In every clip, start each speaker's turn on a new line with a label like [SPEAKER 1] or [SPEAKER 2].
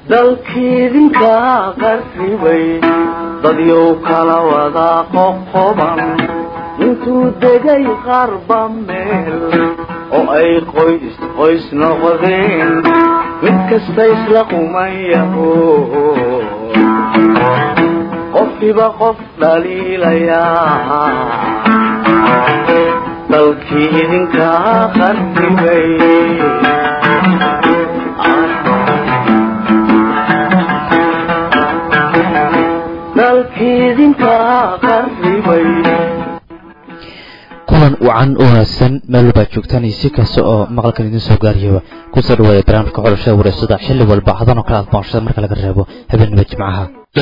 [SPEAKER 1] dalkiidinka qarribay dadyow kala wada qoqoban intuu degay qarba meel oo ay qoys qoys noqdeen mid kasta isla qumayaho qofkiiba qof dhaliilayaa dalkii idinka qarribay dalkiidinka qarribay
[SPEAKER 2] kulan wacan u wanaagsan meel walbaad joogtaan iyo si kasta oo maqalkan idiin soo gaariyaba kusoo dhawaada barnaamijka xulashada wareysada xilli walba hadan oo kale aad boonshada marka laga reebo habeenaba jimcaha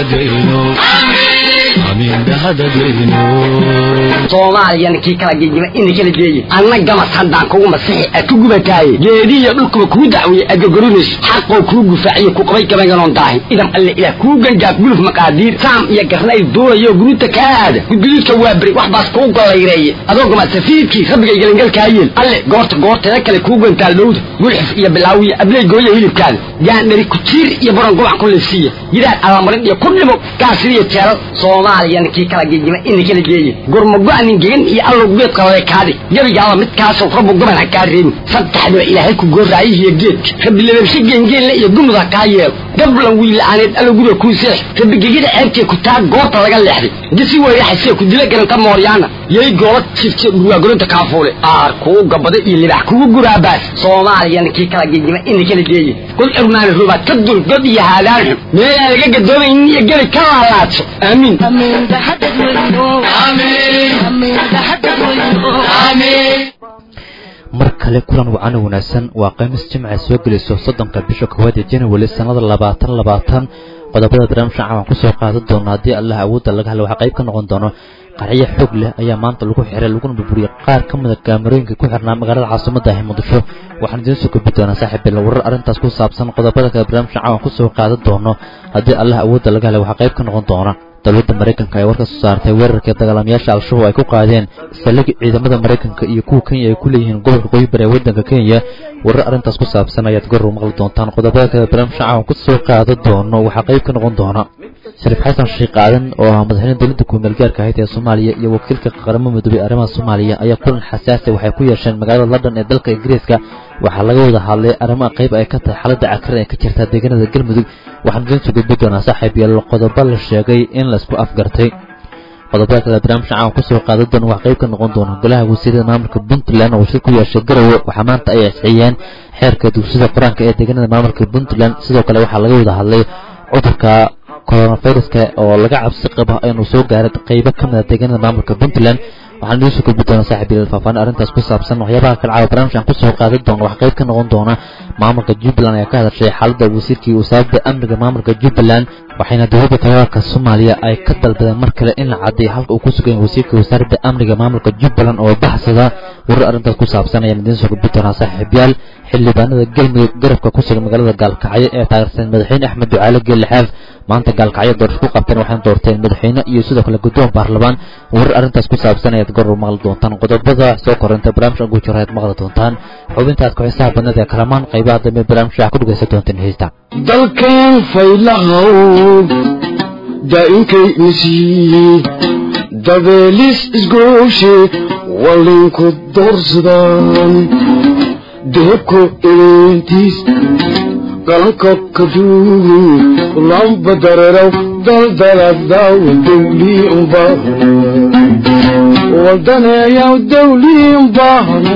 [SPEAKER 3] soomaaliyana kii kala gegima ina kala geeye anna gamas haddaan kugu masixi a ku gubataaye geedihiyo dhulkuba kuu dacweeye agogorinayso xaqoo kuu gufaaciyo ku qabay gabayganon daahin idam alle ilaah kuu gangaaf guluf maqaadiir saam iyo garnay duulayo guruuta kaa aada gudguduudka waa beri wax baas kuu gollayreeye adoo gama safiidkii rabbigay gelangalkaa yeel alle goorta goorteeda kale kuu gantaal dhowda gulxif iyo bilaawiya abley gooya hilibkaada gaandhari kujiir iyo baron gobac ku liifsiiya gidaar allamarin iyo ku dhimo gaasiriyo jeelal soomaaliyana kii kala gegima ina kala geeye gurmago-anin gegan iyo allow geedka laleekaadi gebigaaba midkaasoo rabbu goban ha kaa reebin saddexdiba ilaahay ku gooraayihiyo geedka rabbi lababshe geengeenle iyo gumud ha kaa yeelo gablan wiila'aaneed allow guda kuu seex rabbi gegida ceebtee ku taa goorta laga leexday gisi weyraxasee ku dila garanta mooryaana yay goola jifte dhurwaagoronta kaafuule aar kuu gabada iyo libax kugu guraabaas soomaaliyana kii kala gegima ina kala geeye god curmaani rubaad ka dul god iyo haadaan xun meelaan laga gadoomaynin iyo gebi ka laalaadso aamiin
[SPEAKER 2] mar kale kulan wacano wanaagsan waa khamiis jimca soo gelayso soddonka bisha koowaad ee january sannada labaatan labaatan qodobada barnaamijka caawan kusoo qaadan doono haddii allah awoodda laga hadla waxaa qayb ka noqon doono qarciyo xoog leh ayaa maanta lagu xiray laguna burburiyey qaar ka mida kaamarooyinka ku xirnaa magaalada caasimada ah muqdisho waxaan idiin soo gudbi doonaa saaxiibbeel warar arrintaas ku saabsan qodobada kale barnaamijka caawan kusoo qaadan doono haddii allah awoodda laga hadla waxaa qayb ka noqon doona dowladda maraykanka ee warka soo saartay weerarkai dagaalamayaasha al-shabaab ay ku qaadeen saldhig ciidamada maraykanka iyo kuwa kenya ay ku leeyihiin gobolka qoybar ee waddanka kenya warar arrintaas ku saabsan ayaad goor maqli doontaan qodobada kale barnaamijka caawan kusoo qaadan doono waxaa qayb ka noqon doona shariif xasan sheekh qaadan oo ah madaxweyne dowladda kuumeel gaarka ahayd ee soomaaliya iyo wakiilka qaramada midoobey arrimaha soomaaliya ayaa kulan xasaasi waxay ku yeesheen magaalada london ee dalka ingiriiska waxaa laga wada hadlay arrimaha qayb ay ka tahay xaaladda cakran ee ka jirta deegaanada galmudug waxaan idiin soo gudbi doonaa saaxiib yaal qodobo la sheegay in laisku afgartay qodobada kale barnaamijka caawan kusoo qaadan doona wax qayb ka noqon doona golaha wasiirada maamulka puntland oo shir ku yeeshay garowe waxaa maanta ay asxiyeen xeerka dugsida qur-aanka ee deegaanada maamulka puntland sidoo kale waxaa laga wada hadlay cudurka coronaviruska oo laga cabsi qabo inuu soo gaaray qaybo ka mida deegaanada maamulka puntland waxaan idiin soo gudbi doonaa saaxiib yaal faahfaahin arrintaas ku saabsan waxyaabaha kale caawa barnaamijkan kusoo qaadan doona wax qayb ka noqon doona maamulka jubbaland ayaa ka hadashay xaaladda wasiirkii wasaarada amniga maamulka jubbaland waxayna dowladda federaalka soomaaliya ay ka dalbadeen mar kale in la caddeeyo halka uu ku sugan wasiirka wasaaradda amniga maamulka jubbaland oo baxsada warar arrintaas ku saabsan ayaan idiin soo gudbi doonaa saaxiibyaal xildhibaanada galmudug garabka ku sugan magaalada gaalkacyo ee taageersan madaxweyne axmed ducaale geelixaaf maanta gaalkacyo doorasho ku qabteen waxayna doorteen madaxweyne iyo sidoo kale guddoon baarlamaan warar arrintaas ku saabsan ayaad goor maqli doontaan qodobada soo koranta barnaamijka ugu jiro ayaad maqli doontaan xubintaad ku-xisaha badnada ee kalamaan qaybaha dambe barnaamijka waxaa ku dhegaysan doonteen heesta
[SPEAKER 4] dalkan faylahow daa'inkay nasiiye dabeelis isgooshe wallinku doorsadaan deebko eleentiis qalanka kaduugu lamba dareeraw daldaladaw dawlii unbaahna waldaneeyaw dawlii unbaahna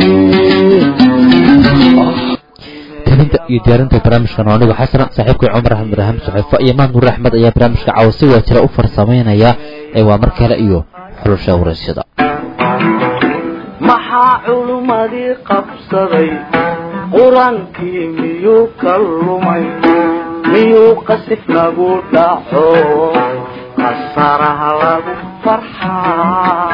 [SPEAKER 2] tabinta iyo diyaarinta barnaamijkan oo anigu xasana saaxiibkii cumar axmed ibraahim suxeefo iyo maad nuur axmed ayaa barnaamijka caawa si waa jira u farsamaynaya ee waa mar kale iyo xulusha waraysyada
[SPEAKER 1] maxaa culummadii qabsaday qur-aankii miyuu ka lumay miyuu qasif nagu dhaco qasaraha lagu farxaa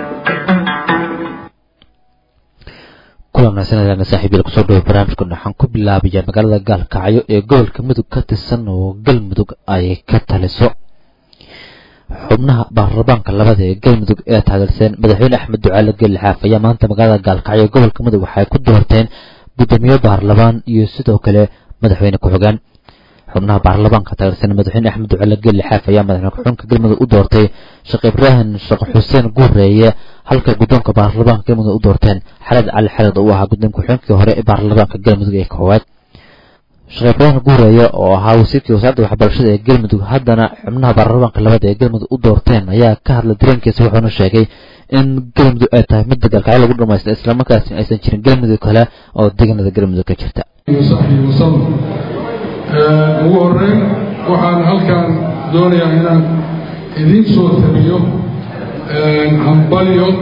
[SPEAKER 2] kulan wanaagsan saaxiibyal kusoo dhawo barnaamijkan waxaan ku bilaabaya magaalada gaalkacyo ee gobolka mudug ka tirsan oo galmudug ay ka taliso xubnaha baarlamaanka labada ee galmudug ee taageersan madaxweyne axmed ducaale geelixaaf ayaa maanta magaalada gaalkacyo gobolka mudug waxay ku doorteen guddoomiye baarlamaan iyo sidoo kale madaxweyne ku-xigeen xubnaha baarlamaanka taageersan madaxweyne axmed ducale geli xaaf ayaa madaxweyne ku-xigeenka galmudug u doortay sheekh ibraahim sheekh xuseen guureeye halka guddoonka baarlamaanka galmudug u doorteen xalad cali xalad oo u ahaa guddoonka ku-xigeenkii hore ee baarlamaanka galmudug ee koowaad sheekh ibraahim guureeye oo ahaa wasiirkii wasaaradda waxbarashada ee galmudug haddana xubnaha baarlamaanka labada ee galmudug u doorteen ayaa ka hadlay dareenkiisa wuxuuna sheegay in galmudug ay tahay mid dagaalkacyo lagu dhamaystay islamarkaasina aysan jirin galmudug kale oo deegaanada galmudug ka jirta
[SPEAKER 5] saxbii wasalam ugu horeyn waxaan halkan doonayaa inaan idiin soo tabiyo hambalyo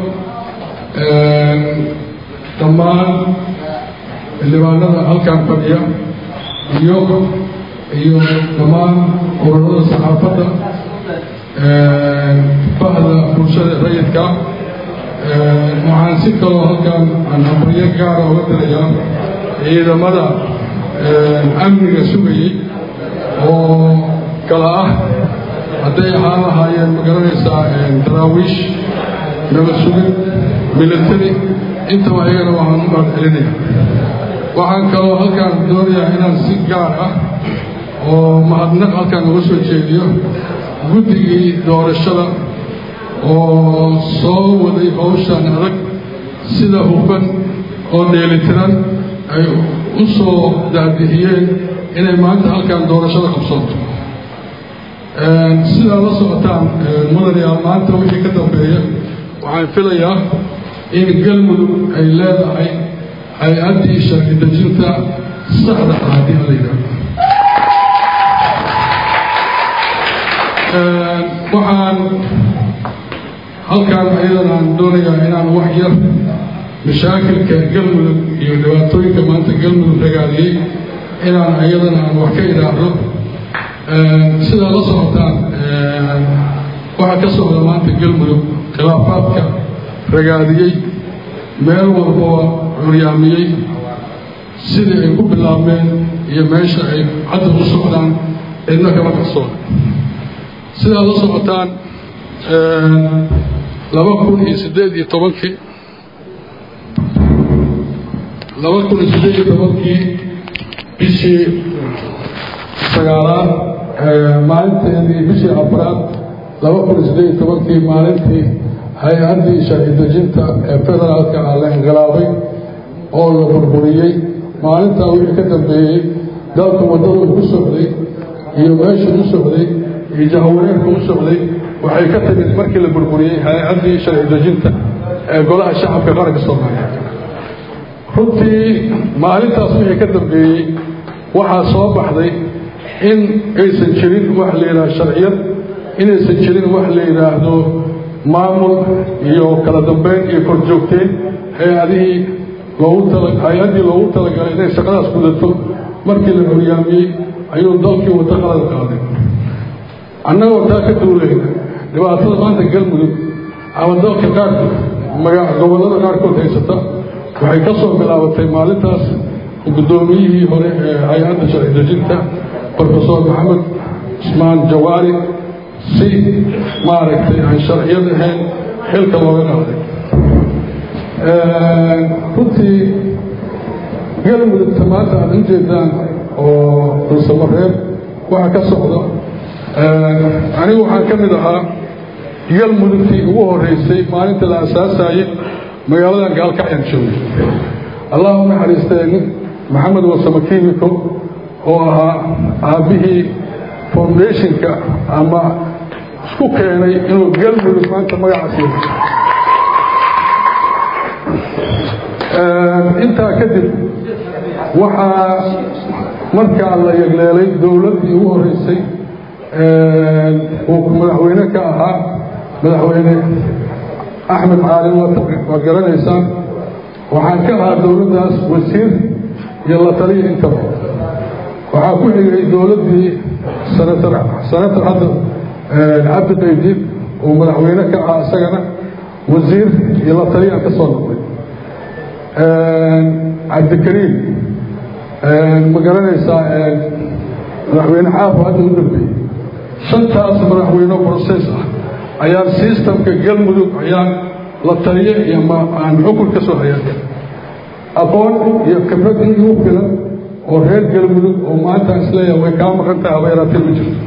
[SPEAKER 5] dhammaan xildhibaanada halkan fadhiya iyo iyo dhammaan ururada saxaafadda bahda bulshada rayidka waxaan si kaloo halkan aan hambalyo gaara uga dirayaa ciidamada amniga sugayey oo kala ah hadday ahaan lahaayeen magaranaysaa daraawiish nabad sugid military intaba ayagana waxaan u mahadcelinaya waxaan kaloo halkaan doonayaa inaan si gaar ah oo mahadnaq halkaan uga soo jeediyo guddigii doorashada oo soo waday howshan adag sida hufan oo dheelitiran ay u soo daadihiyeen inay maanta halkan doorashada qabsoonto sidaa la socotaan mudanayaal maanta wixii ka dambeeya waxaan filayaa in galmudug ay leedahay hay-addii sharci dejinta saxda ah haddii ala yidhahdo waxaan halkaan ayadan aan doonayaa inaan wax yar mashaakilka galmudug iyo dhibaatooyinka maanta galmudug ragaadiyey inaan ayadana aan wax ka idhaahdo sidaa la socotaan waxaa ka socda maanta galmudug khilaafaadka ragaadiyey meel walbaba curyaamiyey sidii ay ku bilaabmeen iyo meesha ay hadda u socdaan cidna kama qarsoona sidaa la socotaan laba kun iyo siddeed iyo tobankii laba kun iyo siddeed iyo tobankii bishii sagaalaad maalinteedii bishii afraad laba kun iyo siddeed iyo tobankii maalintii hay-addii sharci dejinta ee federaalka ah la inqilaabay oo la burburiyey maalintaa wixii ka dambeeyey dalka waddada ku socday iyo meeshuu u socday iyo jahawareerka u socday waxay ka timid markii la burburiyey hay-addii sharci dejinta ee golaha shacabka qaranka soomaaliyeed runtii maalintaas wixii ka dambeeyey waxaa soo baxday in aysan jirin wax la yidhaahdo sharciyad inaysan jirin wax la yidhaahdo maamul iyo kala dambeyn iyo korjoogteen hay-adihii loogu tala hay-addii loogu talagalay inay shaqadaas gudato markii la curyaamiyey ayuu dalkii waddo qalad qaaday annagoo taa ka duulayna dhibaatada maanta galmudug ama dalka qaarkood maga gobollada qaarkood haysata waxay ka soo bilaabatay maalintaas guddoomiyihii hore ee hay-adda sharci dejinta brofesor maxamed cusmaan jawaari si maaragtay aan sharciyad ahayn xilka looga qaaday runtii galmudugta maanta aad u jeedaan oo dulsamareeb waxa ka socda anigu waxaan ka mid ahaa galmudugtii ugu horeysay maalinta la asaasayey magaaladan gaalkacyaan joogay allah u naxariistee nin maxamed wasamo kimiko oo ahaa aabbihii foundationka ama isku keenay inuu galmudug maanta magacaas yeesho intaa kadib waxaa markaa la yegleelay dowladdii ugu horeysay uu madaxweyne ka ahaa madaxweyne axmed caalin waad garanaysaan waxaan ka ahaa dowladdaas wasiir iyo la taliya intaba waxaa ku xigay dowladdii sanatar sanatar hadda cabdi qaydiid uu madaxweyne ka ahaa isagana wasiir iyo la taliyaan ka soo noqday cabdikariim ma garanaysaa madaxweyne xaafo hadda u dambeeyey shantaas madaxweyne process ah ayaan systemka galmudug ayaan la taliye iyo aan xukun ka soo hayaatay aqoon iyo khibrad in igu filan oo reer galmudug oo maanta isleeyahay way kaa maqan tahay habeeraatee ma jirto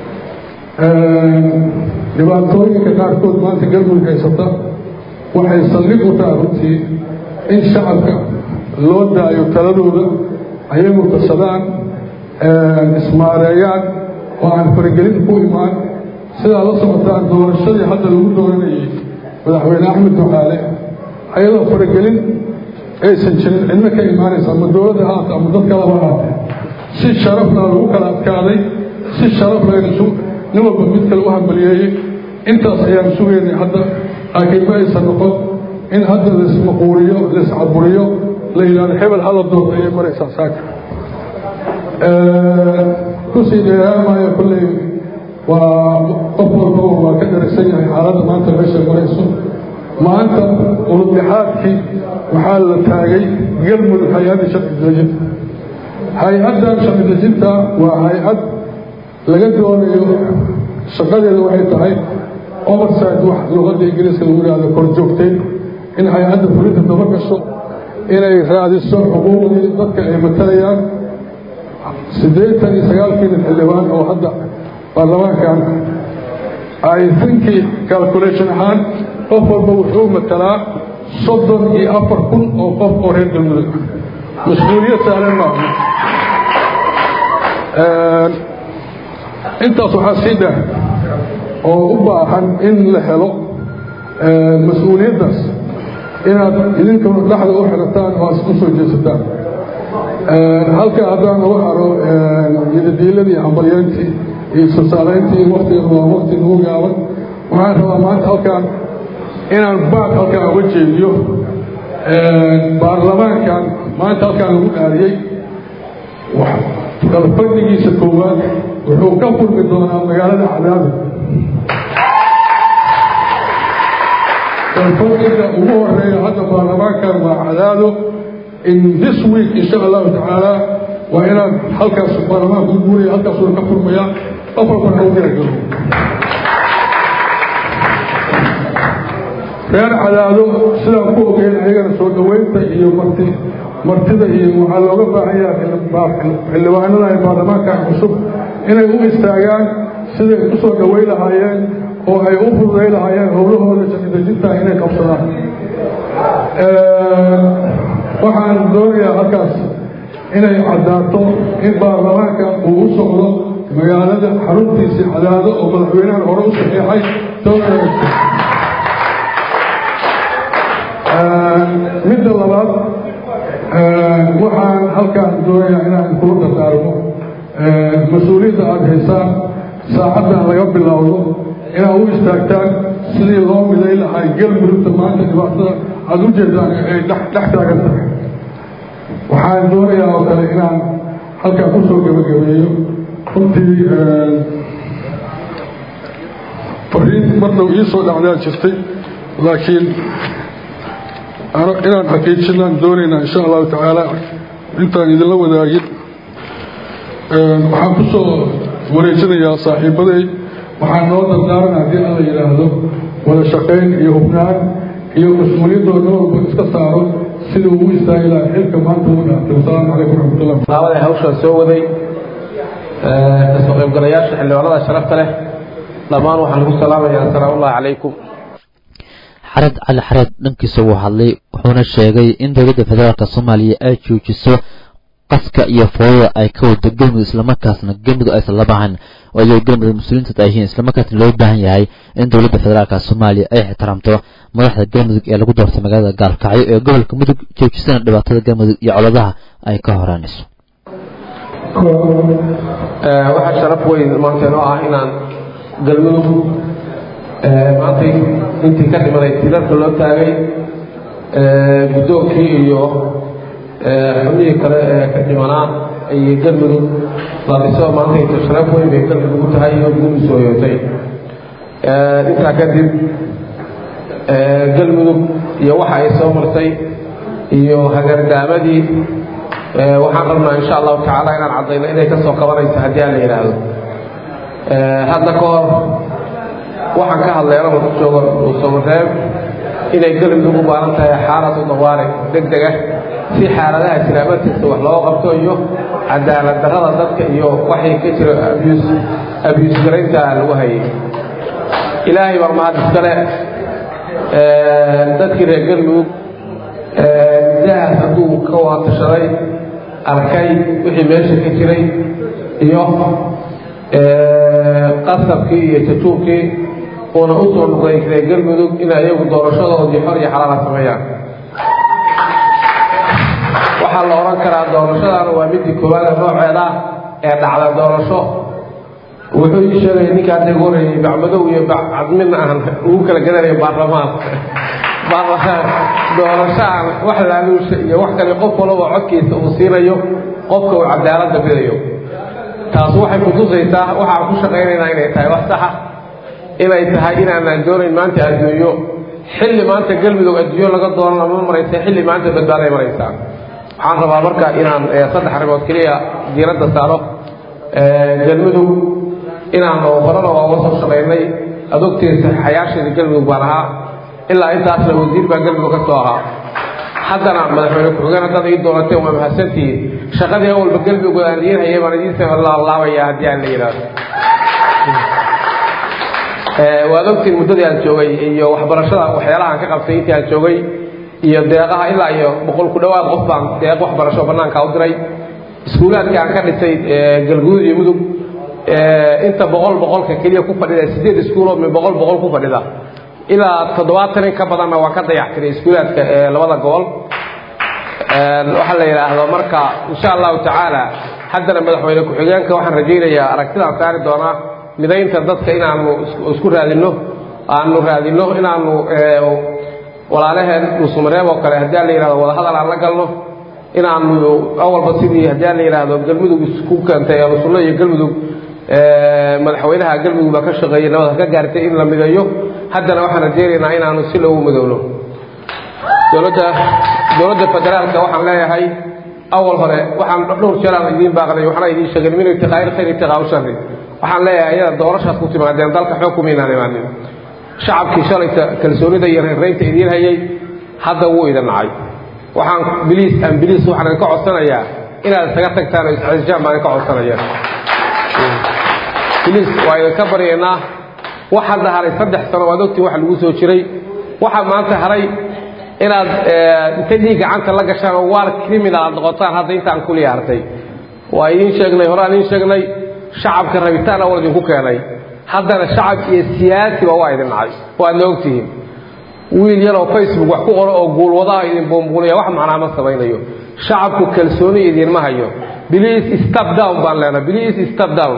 [SPEAKER 5] dhibaatooyinka qaarkood maanta galmudug haysata waxay saldhig u tahay runtii in shacabka loo daayo taladooda ayagu tasadaan ismaareeyaan oo aan faragelin ku imaan sidaa la socotaan doorashadii hadda lagu dooranayay madaxweyne axmed ducaale ayadoo faragelin aysan jirin cidna ka imaanaysa ama dowladda haata ama dad kalaba haatee si sharafna lagu kala adkaaday si sharaf laynasu nin walba mid kale u hambaliyeeyey intaas ayaan sugaynay hadda laakiin ma aysan noqon in hadda laismaquuriyo laiscaburiyo la yidhahdo hebel hala doorta ayay maraysaa saaka kusii dheeraamaayo kolley waa qof walbaba waa ka dharagsan yahay xaaladda maanta meesha marayso maanta ulubdhexaadkii waxaa la taagay galmudug hay-adda sharci dejinta hay-addan sharci dejinta waa hay-ad laga doonayo shaqadeeda waxay tahay overside wax luqadda ingiriiska lagu yihahdo kor joogtay in hay-adda fulinta daba gasho inay raadiso xuquuqdii dadka ay matalayaan siddeetan iyo sagaalkiina xildhibaan oo hadda baarlamaankan ay thinki calculation ahaan qof walba wuxuu matalaa soddon iyo afar kun oo qof oo reer galmudug mas-uuliyad sahlan maaha intaas waxaa sii dheer oo u baahan in la helo mas-uuliyaddaas inaad idinkuna dhexda u xirataan oo aad u soo jeesataan halkaa haddaan lagu haro yadadiiladii hambalyeyntii iyo sasaalayntii waktigan waa wakti nagu gaaban waxaan rabaa maanta halkaan inaan baad halkaan uga jeediyo baarlamaankan maanta halkaan lagu dhaariyey dalfadhigiisa koowaad wuxuu ka furmi doonaa magaalada cadaabi dalfadhiga ugu horeeya hadda baarlamaankan waa cadaado in this week insha allahu tacaala waa inaan halkaas baarlamaanka u guuraya halkaasuna ka furmaya qof walbana u diragalo reer cadaado sidaan ku ogeyn ayagana soo dhoweynta iyo marti martida iyo waxaa looga baahan yahay xildhibaanada ee baarlamaankan cusub inay u istaagaan siday u soo dhoweyn lahaayeen oo ay u fududay lahaayeen howlahooda shaqidejinta inay qabsadaan waxaan doonayaa halkaas inay caddaato in baarlamaanka uu u socdo magaalada xaruntiisii cadaado oo madaxweynahan hore u saxiixay midda labaad waxaan halkaan doonayaa inaan kula dardaarmo mas-uuliyadda aada haysaan saacaddan laga bilowdo inaad u istaagtaan sidii loo miday lahay galmudugta maanta dhibaatada aada u jeedaan ay dhex taagan tahay waxaan doonayaa oo kale inaan halkaan kusoo gebagabeeyo runtii fariin marnau ii soo dhacdaa jirtay laakiin inaan xaqiijinaan doonaynaa insha allahu tacaala intaan idinla wadaagin waxaan ku soo wareejinayaa saaxiibaday waxaan noo dardaaran haddii alla yidhaahdo wada shaqayn iyo hubnaan iyo mas-uuliyaddooda walba iska saaro sida uu istaagi lahaa xilka maanta ugu dhaartay wasalaamu calaykum raxmatullah
[SPEAKER 6] daawada hawshaan soo waday kasoo qaybgalayaasha xildhibaanada sharafta leh dhammaan waxaan lagu salaamayaa assalaamu allahi calaykum
[SPEAKER 2] xared cali xareed dhankiisa uu hadlay wuxuuna sheegay in dowladda federaalk soomaaliya ay joojiso qaska iyo foodada ay ka wado galmudug islamarkaasna galmudug aysan la baahan oo iyago galmudug mas-uuliyiinta ay yihiin islamarkaasna loo baahan yahay in dowladda federaalk soomaaliya ay ixtiraamto madaxda galmudug ee lagu doortay magaalada gaalkacyo ee gobolka mudug joojisana dhibaatada galmudug iyo coladaha ay ka horaanayso
[SPEAKER 6] waxaa sharaf weyn maanta inoo ah inaan galmudug maantay intii ka dhimaday tilarka loo taagay guddoonkii iyo xubnihii kale ee ka dhimanaa iyo galmudug la dhiso maanta inta sharaf weyn bay galmudug u tahay oo gudu soo yootay intaa kadib galmudug iyo waxa ay soo martay iyo hagargaamadii waxaan rabnaa insha allahu tacaala inaan caddayno inay ka soo qabanayso haddii aan la yidhaahdo hadda ka hor waxaan ka hadlay anagoo ku joogo samareeb inay galmudug u baahan tahay xaalad u dawaare deg deg ah si xaaladaha jira markasta wax looga qabto iyo cadaalad darrada dadka iyo waxay ka jira abus abus garaynta lagu hayay ilaahay baa mahad iskale dadkii reer galmudug midahaas hadduu ka waatashaday arkay wixii meesha ka jiray iyo qasabkii iyo jajuubkii uuna u soo noqday reer galmudug in ayagu doorashadoodii xor iyo xalaala sameeyaan waxaa la odhan karaa doorashadana waa midii koowaada nooceeda ee dhacda doorasho wuxuu ii sheegay ninkaa degoonayay bacmadow iyo bacadmina aan ugu kala gadanayo baarlamaan baarlamaan doorashaan wax laaluusha iyo wax kale qof walaba codkiisa uu siinayo qofka uu cadaaladda bidayo taas waxay kutusaysaa waxaan ku shaqaynaynaa inay tahay wax saxa inay tahay inaanaan doonayn maanta adduunyo xilli maanta galmudug adduunyo laga doonana ma maraysa xilli maanta badbaaday maraysaa waxaan rabaa marka inaan saddex arrimood keliya diiradda saaro galmudug inaan horena waa uga soo shaqaynay adogtiisa xayaasheeda galmudug baan ahaa ilaa intaasna wasiir baa galmudug ka soo ahaa haddana madaxweyne ku-xigeen haddaad ii doonateen waa mahadsantihiin shaqadii awalba galmudug aan idiin hayay baan idiin laalaabaya haddii aan la yidhaahdo waad ogtiin muddadii aan joogay iyo waxbarashada waxyaalaha aan ka qabtay intii aan joogay iyo deeqaha ilaa iyo boqol ku dhowaad qof baan deeq waxbarasho bannaanka u diray iskuulaadkii aan ka dhisay galguud iyo mudug inta boqol boqolka keliya ku fadhida sideed iskuuloo min boqol boqol ku fadhida ilaa toddobaatan in ka badanna waan ka dayactiray iskuulaadka labada gobol waxaa la yidhaahdo marka insha allahu tacaala haddana madaxweyne ku-xigeenka waxaan rajaynayaa aragtidaan saari doonaa midaynta dadka inaanu isku raadinno aanu raadinno inaanu walaalaheen dhuusamareeb oo kale haddii la yidhahdo wadahadal aan la galno inaanu awalba sidii haddii la yidhaahdo galmudug isku keentay alusunno iyo galmudug madaxweynaha galmudug baa ka shaqeeyey nabad ka gaartay in la mideeyo haddana waxaan rajaynaynaa inaanu si lagu midowno dowladda dowladda federaalka waxaan leeyahay awal hore waxaan dhowr jeer aan idiin baaqnay waxna idiin sheegay min ibtiqaa'il khayr ibtiqaa'u sharri waxaan leeyahay iyada doorashaas ku timaadeen dalka xoog kumaynaan imaanin shacabkii shalayta kalsoonida iyo reeraynta idiin hayay hadda wuu idin nacay waxaan biliis aan biliis waxaan idinka codsanayaa inaad isaga tagtaan oo iscisjaan baan idinka codsanaya biliis waa idinka baryaynaa wax hadda haray saddex sano waad ogtiin waxa lagu soo jiray waxaa maanta haray inaad inta dhiig gacanta la gashaan oo waar criminal aad noqotaan hadda intaan kuliya hartay waa idiin sheegnay hore aan idiin sheegnay shacabka rabitaan awal idinku keenay haddana shacab iyo siyaasiba waa idin nacay waadna ogtihiin wiil yaroo facebook wax ku qoro oo guulwadaha idin buunbuuniya wax macnaa ma samaynayo shacabku kalsooni idinma hayo biliis step down baan leenahay biliis step down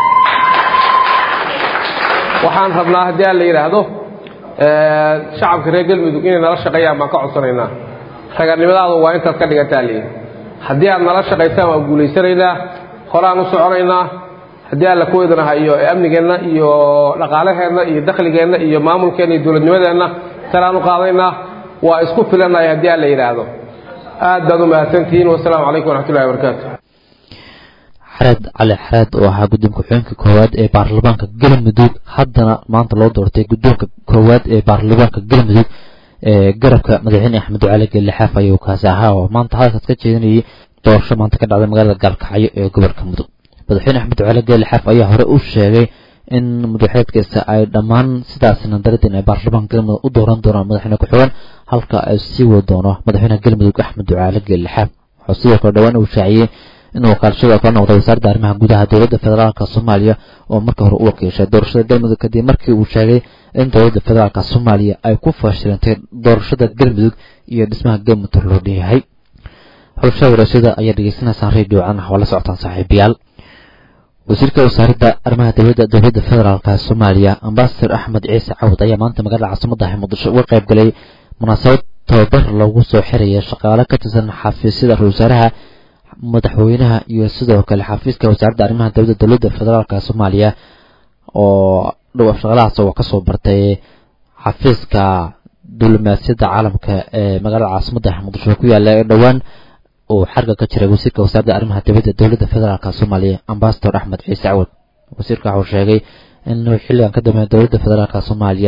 [SPEAKER 6] waxaan rabnaa haddii aan la yidhaahdo shacabka reer galmudug inay nala shaqeeyaan baan ka codsanaynaa raganimadaadu waa intaad ka dhigataa liin haddii aad nala shaqaysaan waan guulaysanaynaa horaan u soconaynaa haddii alla ku idinaha iyo amnigeenna iyo dhaqaalaheenna iyo dakhligeenna iyo maamulkeenna iyo dowladnimadeenna salaan u qaadaynaa waa isku filannahay haddii aan la yidhaahdo aad baad u mahadsantihiin wasalaamu calaykum waraxmatullahi wabarakaatu
[SPEAKER 2] xareed cali xareed oo ahaa guddoonka ku-xigeenka koowaad ee baarlamaanka galmudug haddana maanta loo doortay guddoonka koowaad ee baarlamaanka galmudug ee garabka madaxweyne axmed cali geelle xaaf ayuu kaasi ahaa oo maanta hadalkaas ka jeedinayay doorasho maanta ka dhacday magaalada gaalkacyo ee gobolka mudug madaxweyne axmed cali geelle xaaf ayaa hore u sheegay in madaxeedkiisa ay dhammaan sidaasna daradin ay baarlamaanka galmudug u dooran doonaan madaxweyne ku-xigeen halka ay sii wadi doono madaxweyne galmudug axmed ducaale geelle xaaf wuxuu sidoo kale dhowaan uu shaaciyey in wakaalashada ka noqday wasaaradda arrimaha gudaha dowladda federaalka soomaaliya oo marka hore u wakiishay doorashada galmudug kadib markii uu sheegay in dowladda federaalka soomaaliya ay ku fashilantay doorashada galmudug iyo dhismaha galmudug loo dheeyahay xulashada warashada ayaa dhegeysanaysaan radio can waa la socotaan saaxiibayaal wasiirka wasaaradda arrimaha dowladda dowladda federaalka soomaaliya ambasador axmed ciise cawd ayaa maanta magaalada caasimadda muqdisho uga qayb galay munaasabad tababar loogu soo xiraya shaqaale ka tirsan xafiisyada ra-isul wasaaraha madaxweynaha iyo sidoo kale xafiiska wasaaradda arrimaha dowladda dowladda federaalka soomaaliya oo dhow shaqalahaas oo kasoo bartay xafiiska diblomaasiyadda caalamka ee magaalada caasimadda muqdisho ku yaala ee dhowaan uu xarga ka jiray wasiirka wasaaradda arrimaha dibadda dowladda federaalka soomaaliya ambasador axmed ciise cawad wasiirka waxuu sheegay in xilligan ka dambeeya dowladda federaalka soomaaliya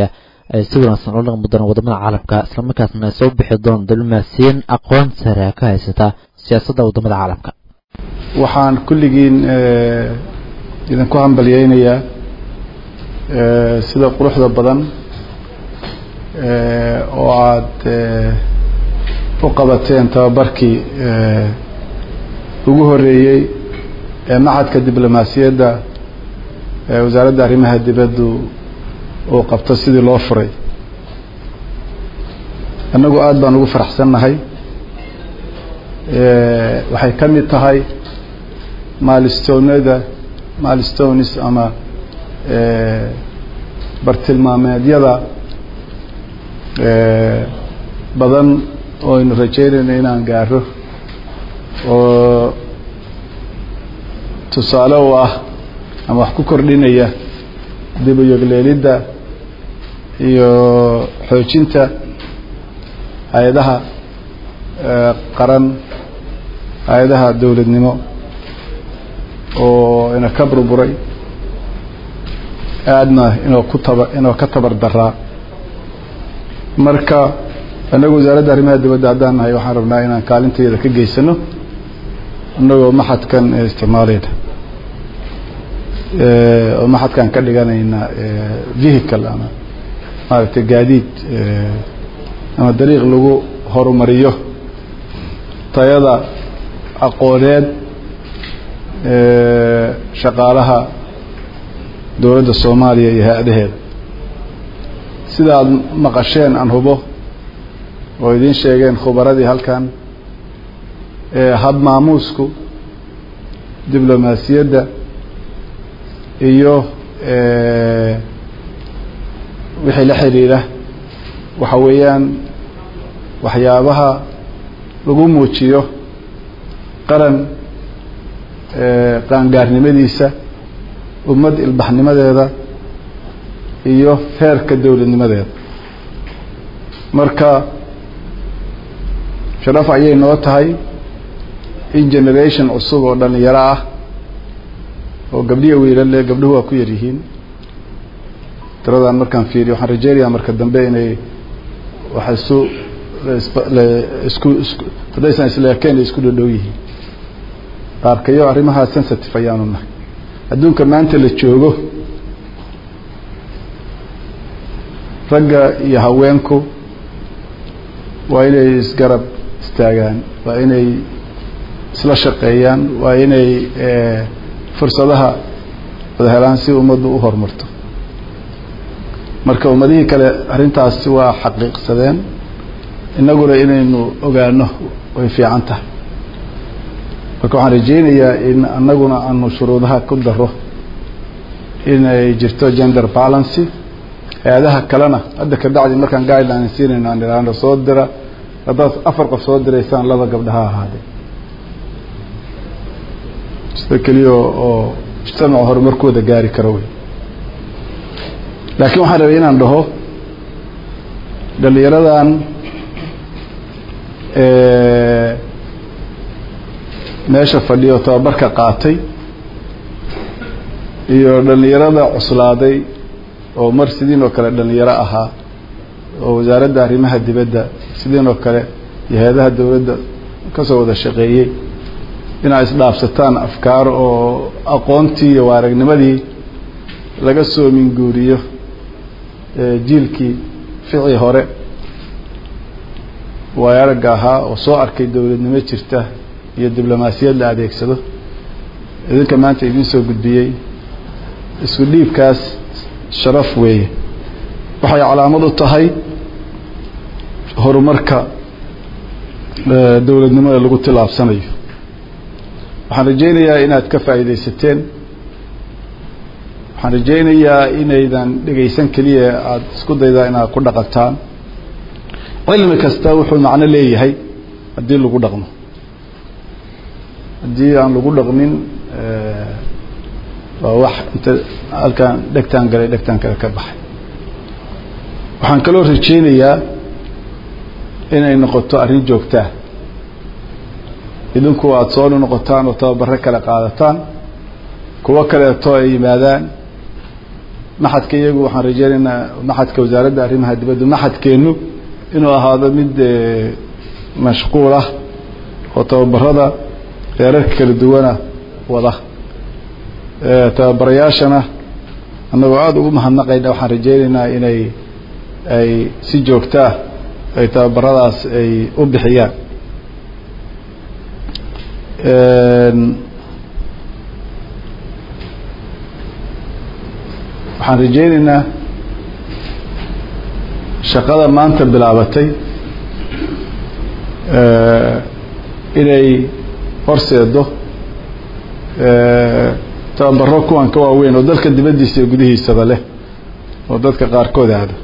[SPEAKER 2] ay si wanaagsan ula dhaqmi doonaan wadamada caalamka islamarkaasna ay soo bixi doon diblomaasiyiin aqoon sare ka haysata siyaasadda wadamada caalamka
[SPEAKER 7] waxaan kulligiin idinku hambalyeynayaa sida quruxda badan oo aada u qabateen tababarkii ugu horeeyey ee maxadka diblomaasiyadda ee wasaaradda arrimaha dibaddu uu qabto sidii loo furay annagu aada baan ugu faraxsannahay waxay ka mid tahay maalistonada maalistonis ama bartilmaameedyada badan oo aynu rajeynayno inaan gaaro oo tusaale u ah ama wax ku kordhinaya dib u yogleelidda iyo xoojinta hay-adaha qaran hay-adaha dowladnimo oo ina ka burburay aadna inoo ku taba inoo ka tabar daraa marka annagu wasaaradda arrimaha dibadda haddaan nahay waxaan rabnaa inaan kaalinteeda ka geysano annagoo maxadkan isticmaalayna oo maxadkan ka dhiganayna vehicle ama maaragtay gaadiid ama dariiq lagu horumariyo tayada aqooneed shaqaalaha dowladda soomaaliya iyo hay-adaheeda sida aada maqasheen aan hubo oo idiin sheegeen khubaradii halkan hab maamuusku diblomaasiyadda iyo wixii la xidhiidha waxa weeyaan waxyaabaha lagu muujiyo qaran qaangaarnimadiisa ummad ilbaxnimadeeda iyo heerka dowladnimadeeda marka sharaf ayay noo tahay in generation cusub oo dhalinyaro ah oo gabdhiya wiilale gabdhuhu waa ku yar yihiin tiradaan markaan fiiriyo waxaan rajeynayaa marka dambe inay wax isu isku isku haddaysan isleekeen isku dhodhow yihiin qaarkayo arrimahaa sensitive ayaanu nahay adduunka maanta la joogo ragga iyo haweenku waa inay isgarab istaagaan waa inay isla shaqeeyaan waa inay fursadaha wada helaan si ummaddu u horumarto marka ummadihii kale arrintaasi waa xaqiiqsadeen innaguna inaynu ogaano way fiican tahay marka waxaan rajeynayaa in annaguna aanu shuruudaha ku daro inay jirto gender balancy hay-adaha kalena hadda ka bacdi markaan guideline siinayno aan idhaahno soo dira haddaad afar qof soo diraysaan laba gabdhaha ahaadee sida keliya oo mujtamaca horumarkooda gaari karo wey laakiin waxaan rabay inaan dhaho dhalinyaradan meesha fadhiyo tababarka qaatay iyo dhalinyarada cuslaaday oo mar sidiin oo kale dhalinyaro ahaa oo wasaaradda arrimaha dibadda sidiin oo kale iyo hay-adaha dowladda kasoo wada shaqeeyey inaad isdhaafsataan afkaar oo aqoontii iyo waaragnimadii laga soo minguuriyo jiilkii ficii hore waayo aragga ahaa oo soo arkay dowladnimo jirta iyo diblomaasiyad la adeegsado idinka maanta idiin soo gudbiyey isku dhiibkaas sharaf weeye waxay calaamad u tahay horumarka dowladnimada lagu tilaabsanayo waxaan rajeynayaa inaad ka faa'iidaysateen waxaan rajeynayaa inaydan dhegaysan keliya aada isku daydaa inaad ku dhaqantaan cilmi kasta wuxuu macno leeyahay haddii lagu dhaqmo haddii aan lagu dhaqmin waa wax inta halkaan dhegtaan galay dhegtaan kale ka baxay waxaan kaloo rajeynayaa inay noqoto arrin joogtaa idinku aada soo noqotaan oo tababaro kale qaadataan kuwo kaleeto ay yimaadaan maxadka iyagu waxaan rajeynaynaa maxadka wasaaradda arrimaha dibadda maxadkeenu inuu ahaado mid mashquul ah oo tababarada heerarka kala duwana wada tababarayaashana annagoo aada ugu mahadnaqayna waxaan rajeynaynaa inay ay si joogtaa ay tababaradaas ay u bixiyaan waxaan rajeynaynaa shaqada maanta bilaabatay inay horseedo tababaro kuwan ka waaweyn oo dalka dibaddiisa iyo gudihiisaba leh oo dadka qaarkood aado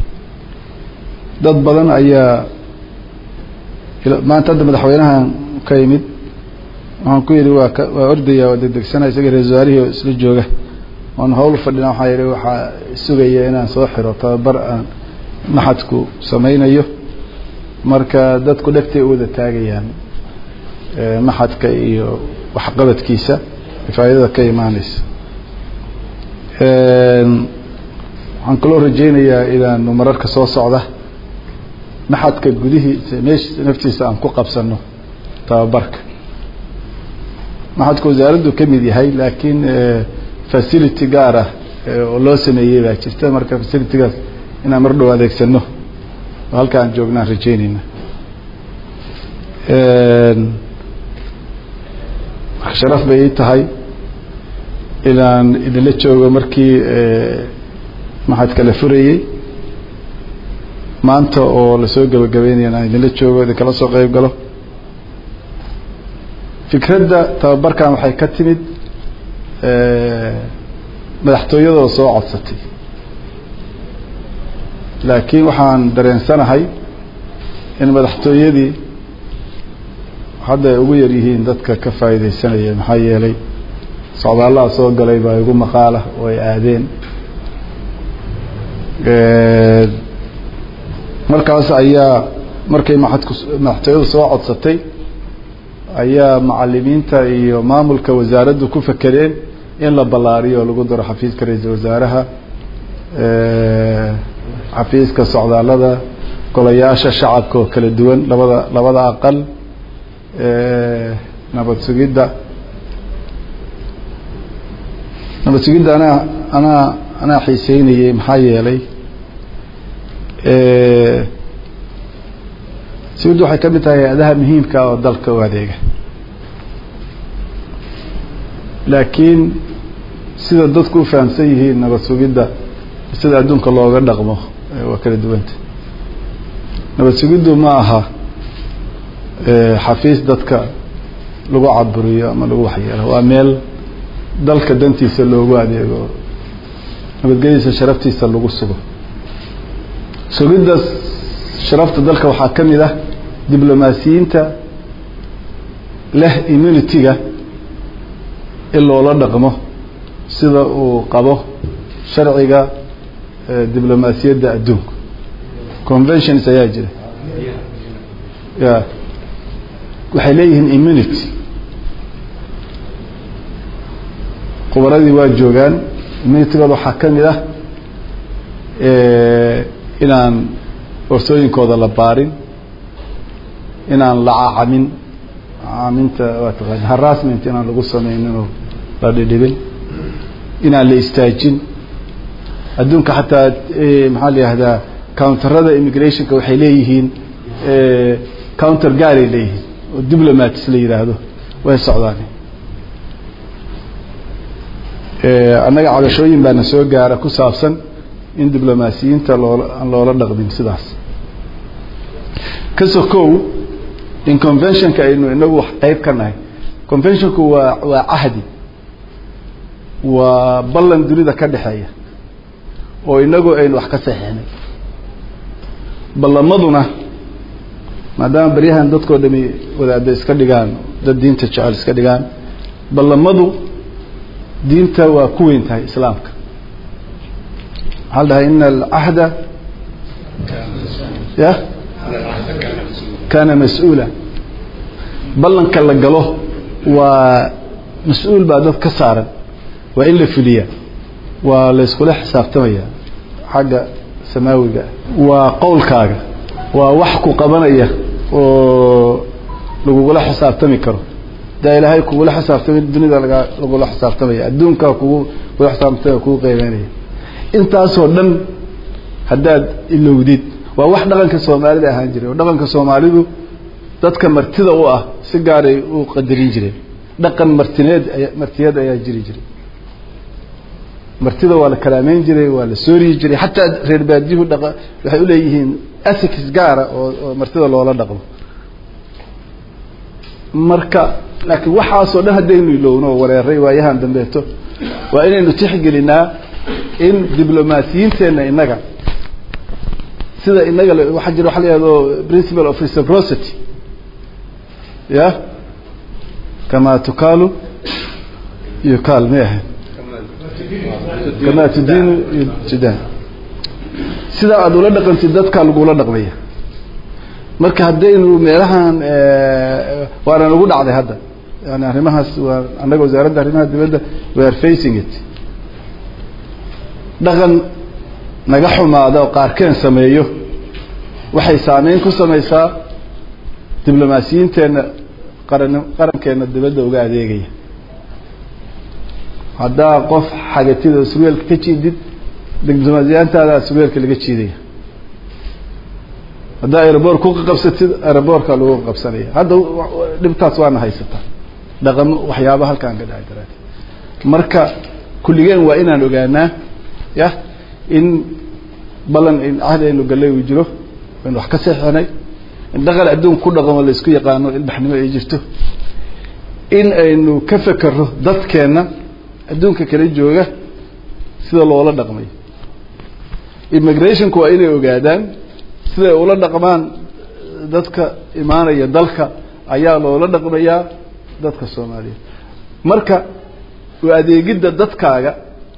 [SPEAKER 7] dad badan ayaa maanta hadda madaxweynahan ka yimid waxaan ku yidhi waa waa ordaya waa degdegsanaya isaga ra-isul wasaarihii oo isla jooga oon hawl fadhina waxaa yidhi waxaa sugaya inaan soo xiro tababar aan maxadku samaynayo marka dadku dhegtay u wada taagayaan maxadka iyo waxqabadkiisa faa'idada ka imaaneysa waxaan kaloo rajeynayaa inaanu mararka soo socda maxadka gudihiisa meeshiisa naftiisa aan ku qabsano tababarka maxadka wasaaraddu ka mid yahay laakiin facility gaar ah oo loo sameeyey baa jirta marka facilitygaas inaan mar dhow adeegsano oo halka aan joognaan rajeyneyna marka sharaf bay ii tahay inaan idinla joogo markii maxadka la furayey maanta oo lasoo gebagabeynaya inaan idinla joogo idinkala soo qeyb galo fikradda tababarkan waxay ka timid madaxtooyadoo soo codsatay laakiin waxaan dareensanahay in madaxtooyadii hadda ay ugu yar yihiin dadka ka faa'iidaysanaya maxaa yeelay socdaalaha soo galay baa igu maqaala oo ay aadeen markaas ayaa markay maxadku madaxtooyadu soo codsatay ayaa macalimiinta iyo maamulka wasaaraddu ku fakereen in la ballaariyo oo lagu daro xafiiska ra-iisul wasaaraha xafiiska socdaalada golayaasha shacabka oo kala duwan labada labada aqal nabad sugidda nabad sugidda anaa anaa anaa xiiseynayey maxaa yeelay sugiddu waxay ka mid tahay hay-adaha muhiimka oo dalka u adeega laakiin sida dadku u fahamsan yihiin nabad sugidda sida adduunka looga dhaqmo waa kala duwanta nabad sugiddu ma aha xafiis dadka lagu caburiyo ama lagu waxyeelo waa meel dalka dantiisa loogu adeego nabadgelyadiisa sharaftiisa lagu sugo sugidda sharafta dalka waxaa ka mid ah diblomaasiyiinta leh immunity-ga in loola dhaqmo sida uu qabo sharciga diblomaasiyadda adduunka conventions ayaa jira ya waxay leeyihiin immunity khubaradii waa joogaan immunitygooda waxaa ka mid ah inaan warsooyinkooda la baarin inaan la cacamin cacaminta waa taqaana harassment inaan lagu sameynin oo la dhidhibin inaan la istaajin adduunka xataa maxaa la yihahdaa counterada immigrationka waxay leeyihiin counter gaaray leeyihiin oo diplomats la yidhaahdo way socdaan annaga cabashooyin baana soo gaara ku saabsan in diblomaasiyiinta loola aan loola dhaqmin sidaas ka sokow in conventionka aynu inagu wax qeyb ka nahay conventionku waa waa cahdi waa ballan dunida ka dhexeeya oo inagu aynu wax ka saxeixnay ballamaduna maadaama baryahan dadkoo dhami wadaada iska dhigaan dad diinta jecel iska dhigaan ballamadu diinta waa ku weyn tahay islaamka waxaa la dhahay ina alcahda ya kaana mas-uula ballanka la galo waa mas-uul baa dad ka saaran waa in la fuliyaa waa layskula xisaabtamaya xagga samaawiga waa qowlkaaga waa wax ku qabanaya oo lagugula xisaabtami karo daa ilaahay kugula xisaabtamay dunida laga lagula xisaabtamaya adduunkaa kugu kugula xisaabtamaya kugu qeybeynaya intaasoo dhan haddaad ilowdid waa wax dhaqanka soomaalida ahaan jiray oo dhaqanka soomaalidu dadka martida u ah si gaaray u qadarin jireen dhaqan martineed aya martiyeed ayaa jiri jiray martida waa la kalaameyn jiray waa la sooriyi jiray xataa reer baadiyuhu dhaqa waxay uleeyihiin ethics gaara oo oo martida loola dhaqmo marka laakiin waxaasoo dhan haddaynu ilowno oo wareeray waayahan dambeeto waa inaynu tixgelinaa in diblomaasiyiinteenna innaga sida inaga waxaa jira waxa la yihahdo principle of reciprocity ya kama tukaalu yukaal may ahayn kama tudinu tudaan sida aada ula dhaqantid dadkaa lagula dhaqmaya marka haddaynu meelahan waana nagu dhacday hadda yani arrimahaas waa annaga wasaaradda arrimaha dibadda we are facing it dhaqan naga xumaada oo qaarkeen sameeyo waxay saameyn ku samaysaa diblomaasiyiinteenna qaran qarankeenna dibadda uga adeegaya haddaa qof xagatida surweelka ka jiidid diblomaasiyaantaada surweelka laga jiidaya haddaa aeroboort ku qabsatid aeroboortka lagu qabsanaya hadda dhibtaas waana haysataa dhaqamo waxyaaba halkaan ka dhaci daraati marka kulligeen waa inaan ogaanaa ya in ballan in cahdi aynu gallay uu jiro aynu wax ka seexanay in dhaqan adduunka ku dhaqamo la isku yaqaano ilbaxnimo ay jirto in aynu ka fekerro dadkeenna adduunka kala jooga sida loola dhaqmayo immigrationku waa inay ogaadaan siday ula dhaqmaan dadka imaanaya dalka ayaa loola dhaqmayaa dadka soomaaliyeed marka u adeegidda dadkaaga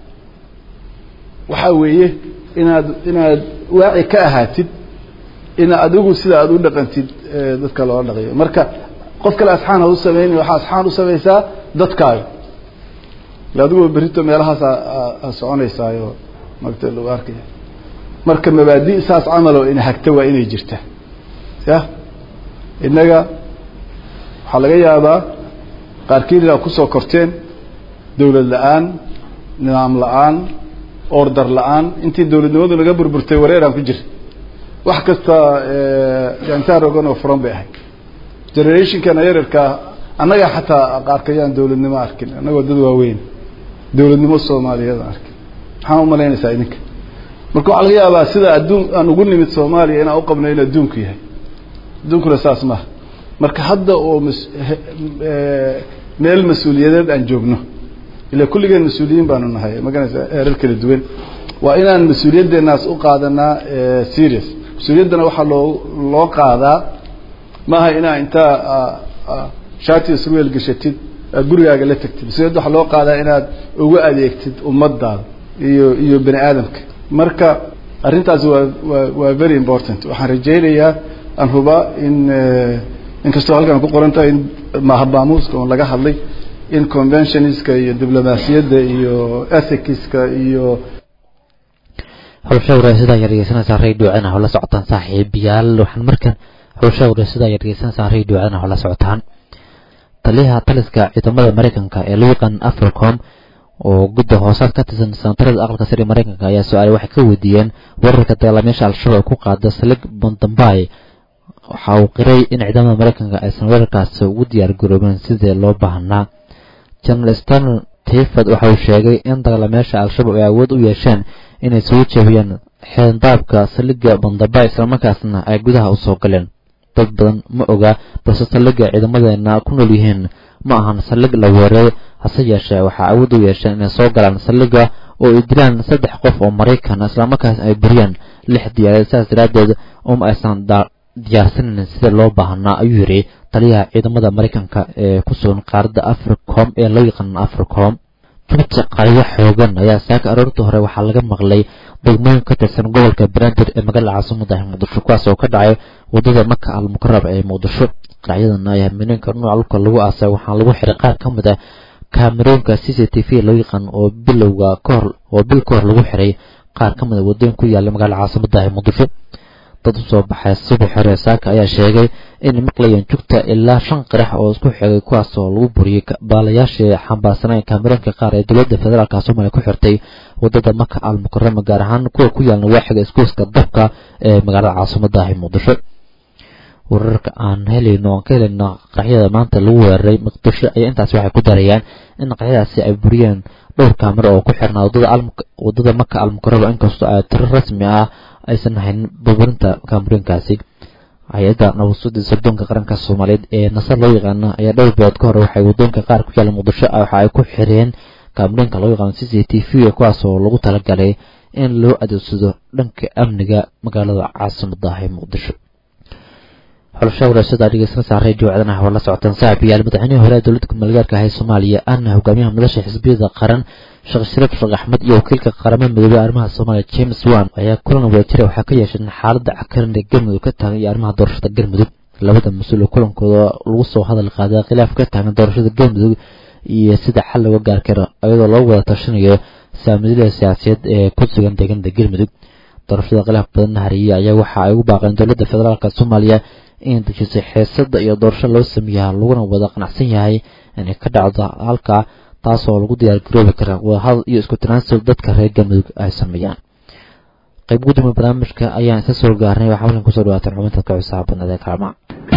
[SPEAKER 7] waxaa weeye inaad inaad waaci ka ahaatid in adigu sida aada u dhaqantid dadka loola dhaqayo marka qof kale asxaan ha u sameyn waxaa asxaan u samaysaa dadkaaga adigoo berito meelahaas a soconaysaayo magta lagu arkaya marka mabaadi saas camaloo ina hagta waa inay jirta ya innaga waxaa laga yaabaa qaarkiin inaad kusoo korteen dawlad la-aan nidaam la-aan ordar la-aan intii dawladnimadu naga burburtay wareeraan ku jira wax kasta jantaan rogan oo furan bay ahayd generationkana yararkaa annaga xataa qaarkayaan dawladnimo arkin annagoo dad waaweyn dawladnimo soomaaliyeed arkin maxaa umalaynaysaa idinka marka waxaa laga yaabaa sida adduun aan ugu nimid soomaaliya inaan uqabno in adduunku yahay adduunkuna saas maaha marka hadda oo mas meel mas-uuliyadeed aan joogno ila kulligeen mas-uuliyiin baanu nahay maganaysa eerar kala duwan waa inaan mas-uuliyadeenaas u qaadanaa serious mas-uuliyaddana waxaa loo loo qaadaa maaha inaa intaa shaatiya surweel gashatid aad gurigaaga la tagtid mas-uuliyadda waxaa loo qaadaa inaad ugu adeegtid ummadaada iyo iyo bani aadamka marka arrintaasi waa waa waa very important waxaan rajaynayaa aan hubaa in inkastoo halkan ku qoran tahay in mahabaamuuska oon laga hadlay in conventionska iyo diblomaasiyadda iyo ethicska iyo
[SPEAKER 2] xulsha wareysada ayaad dhegeysanaysaa radio cena oo la socotaan saaxiibayaal waxaan markan xulsha wareysada ayaad dhegeysanaysaa radio cena oo la socotaan taliyaha taliska ciidamada mareykanka ee loo yaqaan africom oo gudda hoosaad ka tirsan sanatarada aqalka sare mareykanka ayaa su-aale waxay ka weydiiyeen wararka dagaalamayaasha al-shabaab ku qaada salik bondambay waxa uu qiray in ciidamada mareykanka aysan weerarkaasi ugu diyaar garoobin sidii loo baahnaa general stanl tiford waxa uu sheegay in dagaalamayaasha al-shabaab ay awood u yeesheen inay soo jebiyaan xeendaabka saliga bondambay islamarkaasna ay gudaha usoo galeen dad badan ma oga balse saliga ciidamadeena ku nool yihiin ma ahan salig la weeray hase yeeshee waxaa awood u yeesheen inay soo galaan saliga oo ay dilaan saddex qof oo maraykan islamarkaas ay buriyaan lix diyaarad sidaas daraaddeed uma aysan diyaarsanin sida loo baahnaa ayuu yidhi taliyaha ciidamada maraykanka ee ku sugan qaaradda africom ee loo yaqaan africom jubta qaryo xoogan ayaa saaka aroortii hore waxaa laga maqlay degmooyin ka tirsan gobolka banaadir ee magaalada caasimada muqdisho kuwaas oo ka dhacay wadada maka al mukarab ee muqdisho qaracyadan ayaa mineenka nooca dhulka lagu aasay waxaa lagu xiray qaar ka mid ah kaamerooyinka c c t v loo yaqaan oo bilowga kahor oo bil ka hor lagu xiray qaar ka mid a waddooyin ku yaalla magaalada caasimada ee muqdisho dad usoo baxay subax hore saaka ayaa sheegay inay maqlayeen jugta ilaa shan qarax oo isku xigay kuwaas oo lagu buriyey baalayaashii xambaarsaneen kaamerooyinka qaar ee dowladda federaalka soomaaliya ku xirtay waddada maka al mukarama gaar ahaan kuwa ku yaalna waaxiga iskuuska dabka ee magaalada caasimada ee muqdisho wararka aan helayno aan ka helayno qaraxyada maanta lagu weeraray muqdisho ayaa intaasi waxay ku darayaan in qaraxyadaasi ay buriyeen dhowr kaamiro oo ku xirnaa waddada maka al mukarama inkastoo ay tiro rasmi ah aysan hayn burburinta kaamerooyinkaasi hay-adda nabadsuda sirdoonka qaranka soomaaliyeed ee nasar loo yaqaano ayaa dhowr bilood ka hor waxay waddooyinka qaar ku yaalla muqdisho waxa ay ku xireen kaamerooyinka loo yaqaano c c t v kuwaas oo lagu talagalay in loo adeegsado dhanka amniga magaalada caasimada ee muqdisho xulasha waraashada dhegeysanaysa radio codanaha waa la socotaan saaxib yaal madaxweynihii hore ee dowladda kumaalgaarka ah ee soomaaliya ana hogaamiyaha madasha xisbiyada qaran sheekh shariif sheekh axmed iyo wakiilka qaramada midoobey arrimaha soomaaliya james wan ayaa kulan wadajira waxaa ka yeesheen xaaladda cakaran ee galmudug ka taagan iyo arrimaha doorashada galmudug labada mas-uul oo kulankooda lagu soo hadal qaaday khilaaf ka taagan doorashada galmudug iyo sida xal looga gaar karo iyadoo loo wada tashanayo saamilada siyaasiyeed ee ku sugan deegaanada galmudug doorashada khilaaf badan hariyey ayaa waxa ay ugu baaqeen dowladda federaalk soomaaliya in dejisay xeesada iyo doorasho loo sameeyaha laguna wada qanacsan yahay inay ka dhacdo halkaa taasoo lagu diyaar garoobi kara wadahadal iyo isku tanaasul dadka reer galmudug ay sameeyaan qayb gudoomiye barnaamijka ayaan isa soo gaarnay waxaa halkan kusoo dhawaataan xubinta ka cusaabanada ee kaalmaa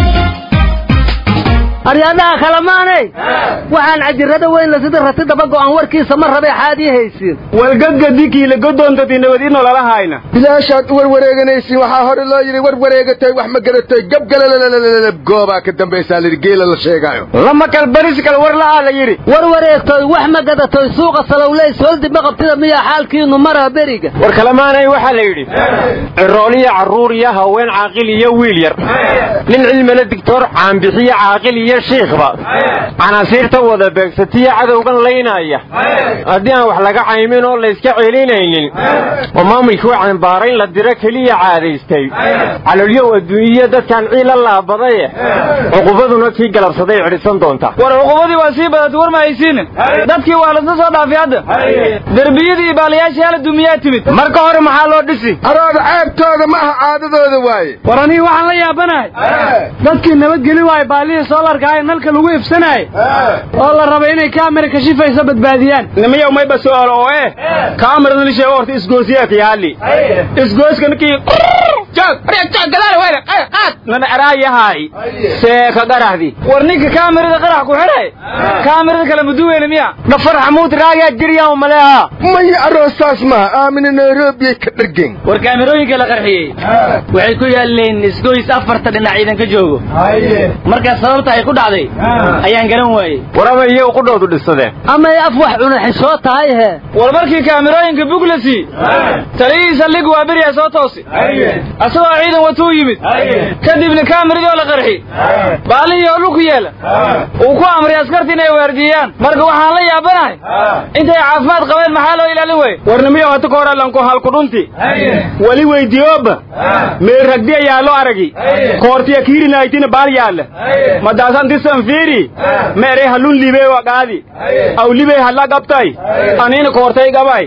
[SPEAKER 8] aryadaha kalamaaney waxaan cajirada weynla sida rati daba go'an warkiisa ma rabee xaadii haysiin
[SPEAKER 9] walgadgadikiila godoontatii nabadiino lala hayna
[SPEAKER 4] bilaashaad u warwareeganaysiin waxaa hore loo yidhi war wareegatay wax ma garatay gabgalalalalalab goobaa ka dambaysaa layidhi geela la sheegaayo
[SPEAKER 9] lama kalbaris kal war la'aa la yidhi
[SPEAKER 8] war wareegtoy wax ma gadatoy suuqa salowley sooldi ma qabtida miyaa xaalkiinu maraa beriga
[SPEAKER 9] war kalamaanay waxaa la yidhi cirooliya carruur iyo haween caaqil iyo wiil yar nin cilmile digtoor caanbixiyo caaqil iyo shiikhba canaasiirta wada beegsatiya cadowgan laynaya haddii aan wax laga caymin oo layska celinaynin oo maamulkii cambaarayn la diro keliya caadaystay calolyow adduunyiya dadkan ciila laabadaye cuqubaduna kii galabsaday cidhisan doonta
[SPEAKER 10] war cuqubadii waa sii badatay war ma haysiine dadkii waa lasla soo dhaafay hadda derbiyadii iyo baalayaashii hala dumiyaa timid
[SPEAKER 9] marka hore maxaa loo dhisi
[SPEAKER 4] arooda ceebtooda ma aha caadadooda waaye
[SPEAKER 10] war anihi waxaan la yaabanahay dadkii nabadgeli waaye baalihii soolarka ee nalka lagu ifsanaayay oo la rabay inay kaamira kashifaysa badbaadiyaan
[SPEAKER 9] nimayow mayba su'aal oo eh kaamirada la sheego horta isgoosiyaadka yaali isgooska ninkii joog joog gadaal weyne qaad nana araayahay seeka qarahdi
[SPEAKER 10] war ninka kaamirada qarax ku xidhay kaamirada kale muduweyne miya
[SPEAKER 9] dhafar xamuud raagaa jiryaa maleeha
[SPEAKER 4] maya aroostaas maha aamina nairobiyay ka dhargen
[SPEAKER 10] war kaamirooyinka la qarxiyey waxay ku yaaleen isgoys afarta dhinac ciidan ka joogo markaa sababta ay ku dhacday ayaan garan waayey
[SPEAKER 9] war ama iyo qudhoodu dhisadeen
[SPEAKER 8] amay af wax cunaxishoo tahay he
[SPEAKER 10] war markii kaamirooyinka buglasi taliyihiisa lig waa beriyaa soo toosi asagoo ciidan watuu yimid kadibna kaamiradii oo la qarxi baalihii oo dhulku yeela uu ku amray askarta inay waardiiyaan marka waxaan la yaabanahay intay caafimaad qabeen maxaa loo ilaalin weye
[SPEAKER 9] warnimiyo hata ka horaalanko halkudhunti wali weydiyooba meel ragdi ayaa loo aragi koortiya kiirinaytina baal yaalla madaasan tisan fiiri meere halun libee wa qaadi aw libee halla qabtay anina koortay gabay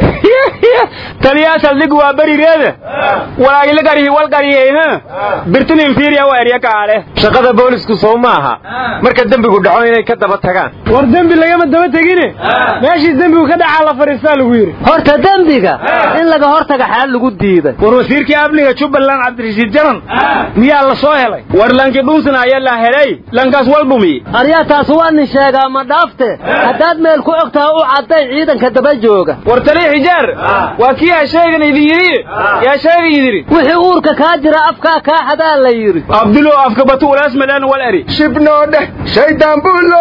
[SPEAKER 9] taliyaasal dig waa berireeda walaagila garihi wal gariyey ha birtinin fiiriya wa erya kaale shaqada boolisku soo maaha marka dembigu dhaco inay ka daba tagaan
[SPEAKER 10] war dembi lagama daba tegine meeshii dembigu ka dhacaa la fadhiistaa lagu yidhi
[SPEAKER 8] horta dembiga in laga hortaga xaal lagu diiday
[SPEAKER 9] war wasiirkii amniga jubbaland cabdirashiid jaran miyaa la soo helay war lanki dhunsan ayaa la helay lankaas walbumi
[SPEAKER 8] aryaa taas waa nin sheegaa ma dhaafte haddaad meel ku og taha u cadday ciidanka daba jooga
[SPEAKER 10] war tali xijaar waa kii ha sheegan idin yidhi yaa sheega yidhi
[SPEAKER 8] wixii uurka kaa jira afkaa kaa xadaa la yidhi
[SPEAKER 9] abdulo afka batu ulaas madaan wal eri
[SPEAKER 4] shibnoo dheh shaydaan buulo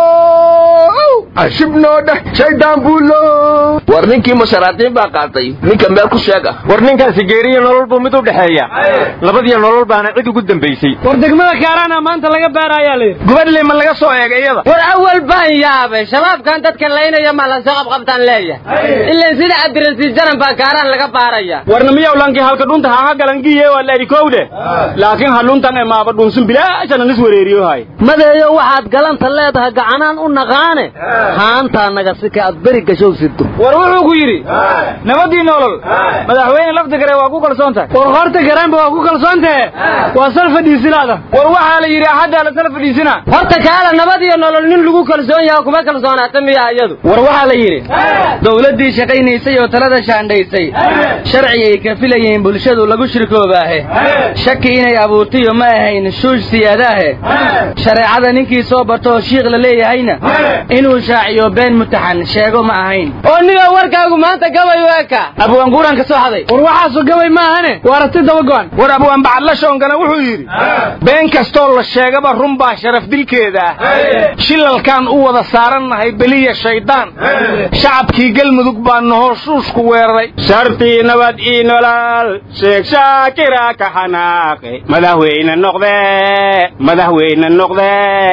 [SPEAKER 4] shibnoo dheh shaydaan buulo
[SPEAKER 11] war ninkii musharaadiin baa qaatay ninka meel ku sheega
[SPEAKER 9] war ninkaasi geeriyo nolol buu mid u dhexeeya labadiyo nolol baana cid ugu dambaysay
[SPEAKER 10] war degmada kaaraana maanta laga baarayaa la yidhi
[SPEAKER 9] gubadle ma laga soo eegay iyada
[SPEAKER 12] war awal baan yaabay shabaabkan dadka laynaya ma la soo qabqabtaan leeyahay ilaan sida cabdirasiid jaran baa kaaraan laga baaraya
[SPEAKER 9] warna miyaw lankii halka dhunta haha galangiye waa la eri kowde laakiin haluntan ee maaba dhunsun bilaashana nis wareeriyo hay
[SPEAKER 8] madeeyo waxaad galanta leedahay gacanaan u naqaane haantaa naga sika aad beri gashow sido
[SPEAKER 10] war wuxuu ku yidhi nabadii nolol madaxweyne lafta gare waa ku kalsoon tahay war horta gareenba waa ku kalsoon tahe waa sal fadhiisilaada war waxaa la yidhi axaddaa la sal fadhiisina
[SPEAKER 12] horta kaala nabad iyo nolol nin lagu kalsoon yaha kuma kalsoonaata miya iyadu
[SPEAKER 10] war waxaa la yidhi dowladdii shaqaynaysay oo talada shaandhaysay sharci ay ka filayeen bulshadu lagu shirkoobaahe shaki inay abuurtayo ma ahayn shuush siyaadaahe shareecada ninkii soo bartoo shiikh la leeyahayna inuu shaaciyo been mutaxan sheego ma ahayn
[SPEAKER 12] oo niga warkaagu maanta gabay u eka
[SPEAKER 10] abwaanguuraan ka soo haday
[SPEAKER 13] war waxaasu gabay maahane waa aragti daba go'an
[SPEAKER 10] war abwaan bacadla shoongana wuxuu yidhi been kastoo la sheegaba run baa sharaf dilkeeda ah shilalkaan u wada saarannahay beliya shaydaan shacabkii galmudug baa nahoshuushku weeraray shartii nabad ii nolaal sheeg shaakira ka xanaaqe madaxweyne noqde madaxweyne noqde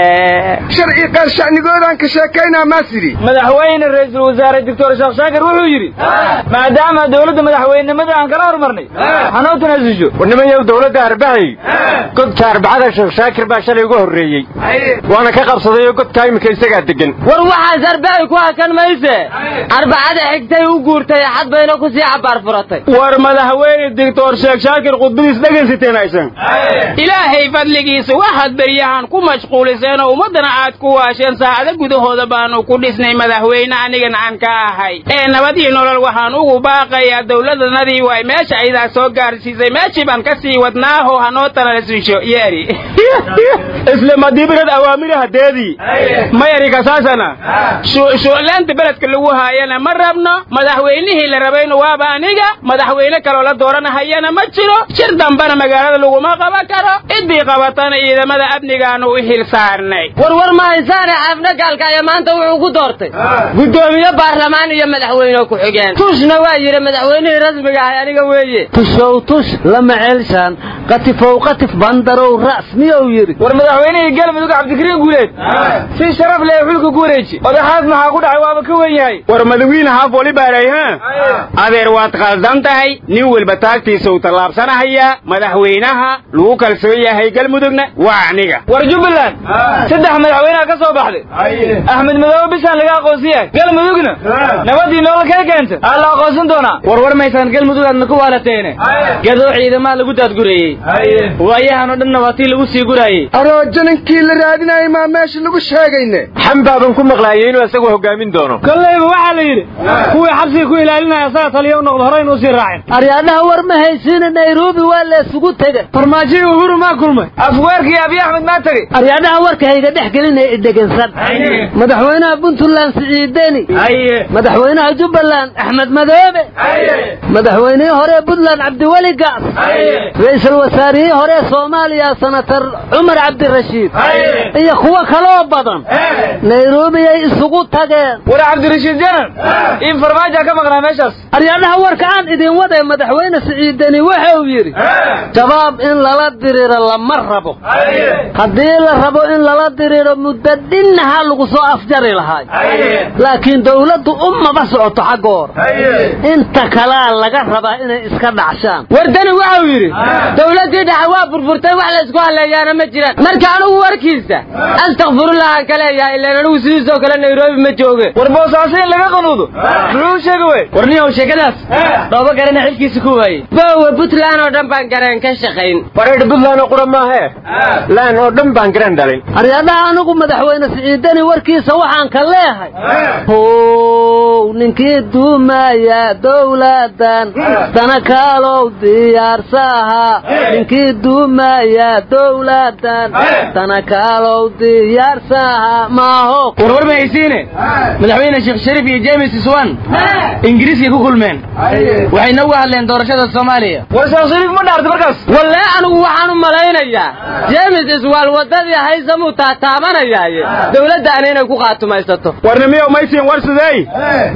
[SPEAKER 4] sharci qaar shacnigoodaan ka sheekaynaa maasidi
[SPEAKER 10] madaxweyne ra-iisul wasaare doctor sheekh shaakir wuxuu yidhi maadaama dowladda madaxweynenimada aan kala hormarnay hanoo tanaasusho warnimayow dowladda arbacay godka arbacada sheekh shaakir baa shalay uga horreeyey waana ka qabsaday oo godkaa iminka isagaa degan
[SPEAKER 12] war waxaas arbacay ku hakan mayse arbacada xigtay u guurtay axad bayna ku sii cabaar furatay
[SPEAKER 10] war madaxweyne doctor sheekh shaakir khudbadiis dhegaysateen aysan
[SPEAKER 14] ilaahay fadligiisa waxaad beryahan ku mashquuliseen oo ummaddana aad ku waasheen saacado gudahooda baanu ku dhisnay madaxweyne anigana aan ka ahay ee nabad iyo nolol waxaan ugu baaqayaa dowladanadii way meesha aydaa soo gaarsiisay meeshii baan ka sii wadnaaho hanoo talalasiisho yeeri
[SPEAKER 10] isla madiibirad awaamiraha deedii mayari kasaasana
[SPEAKER 14] shu'laanta beledka lagu haayana ma rabno madaxweynihii la rabayna waaba aniga madaxweyne kaloo la dooranahayana ma jiro shir dambana magaalada laguma qaban karo ciddii qabatana ciidamada amnigaanu u xil saarnay
[SPEAKER 12] warwar ma haysaane xaafna gaalka ayaa maanta wuxuu ku doortay guddoomiye baarlamaan iyo madaxweyne ku-xigeen tushna waa yidhi madaxweynihii rasmiga ahay aniga weeye
[SPEAKER 8] tushow tush lama ceelshaan qatifow qatif bandarow ra's miyuu yidhi
[SPEAKER 10] war madaxweynihii galmudug cabdikariin guuleed si sharaf leh xulka ku wareeji odaxaas maxaa ku dhacay waaba ka wen yahay
[SPEAKER 9] war madawiine haaf wali baaray ha adeer waad khaldan tahay nin walba taagtiisa uu tallaabsanahayaa madaxweynaha lagu kalsoon yahay galmudugna waa aniga
[SPEAKER 10] war jubbaland saddex madaxweyneha ka soo baxday axmed madoobe bishaan laga aqoonsan yahay galmudugna nabadii nolol kee keenta aa la aqoonsan doonaa war war maysaan galmudug aadna ku waalateene gadoo ciidamaha lagu daadgureeyey waayahan oo dhanna waa tii lagu sii guraayey
[SPEAKER 4] aroojaninkii la raadinayay maa meesha lagu sheegayne
[SPEAKER 9] xambaaban ku maqlaayay inuu isagu hogaamin doono
[SPEAKER 13] kollayba waxaa la yidhi kuwii xabsiga ku ilaalinaya asaga taliya u noqdo horeynu usii raacin
[SPEAKER 8] aryaadhaha war ma haysiina nairobi waa laysugu tegay
[SPEAKER 13] farmaajoyi uhuru maa kulmay
[SPEAKER 10] afweerkii abiy axmed maa tegey
[SPEAKER 8] aryaadhaha warka hayga dhex gelinaya idhegansan madaxweynaha puntland siciideni madaxweynaha jubbaland axmed madoobe madaxweynihii hore puntland cabdiweli gaas ra-iisul wasaarihii hore soomaaliya senatar cumar cabdirashiid iyo kuwo kaloo badan nairobi ay isugu tageen
[SPEAKER 10] war cabdirashiid janan in farmaaja ka maqnaa meeshaas
[SPEAKER 8] aryaadhaha warka aan idin waday madaxweyne siciideni wuxuu yidhi shabaab in lala diriro lama rabo haddii la rabo in lala diriro muddo dhinnaha lagu soo afjari lahaay laakiin dawladdu umaba socoto xaggoor inta kalea laga rabaa inay iska dhacshaan
[SPEAKER 12] wardani waxau yidhi dawladdii dhexe waa burburtay wax laysku halleeyaana ma jiraan marka anugu warkiisa astakfirullahan ka leeyahay ilaan anugu sidiisoo kale nairobi ma jooge
[SPEAKER 10] war boosaaso in laga qanuudo muxuu sheega wey war niyow sheekadaas dhooba garana xilkiisa ku waayey
[SPEAKER 12] boowe puntland oo dhan baan gareen ka shaqayn
[SPEAKER 9] wareedh puntland oo qura maahee laan oo dhan baan garan dhalin
[SPEAKER 8] aryaadhaha anigu madaxweyne siciidani warkiisa waxaan ka leehay how ninkii duumaya dowladan dana kaalow diyaarsaha ninkii duumaya dowladan dana kaalow diyaarsaha maaho
[SPEAKER 10] warwar ma haysiine madaxweyne sheekh shariif iyo james iswan ingiriiskay ku kulmeen waxayna uga hadleen doorashada soomaaliya war sheekh shariif ma dhaarta markaas
[SPEAKER 12] walle anigu waxaan u malaynayaa james iswaal waddadii haysamuu taataabanayaaye dowladdaana inay ku qaatumaysato
[SPEAKER 9] warnimiyow maysiin war sidey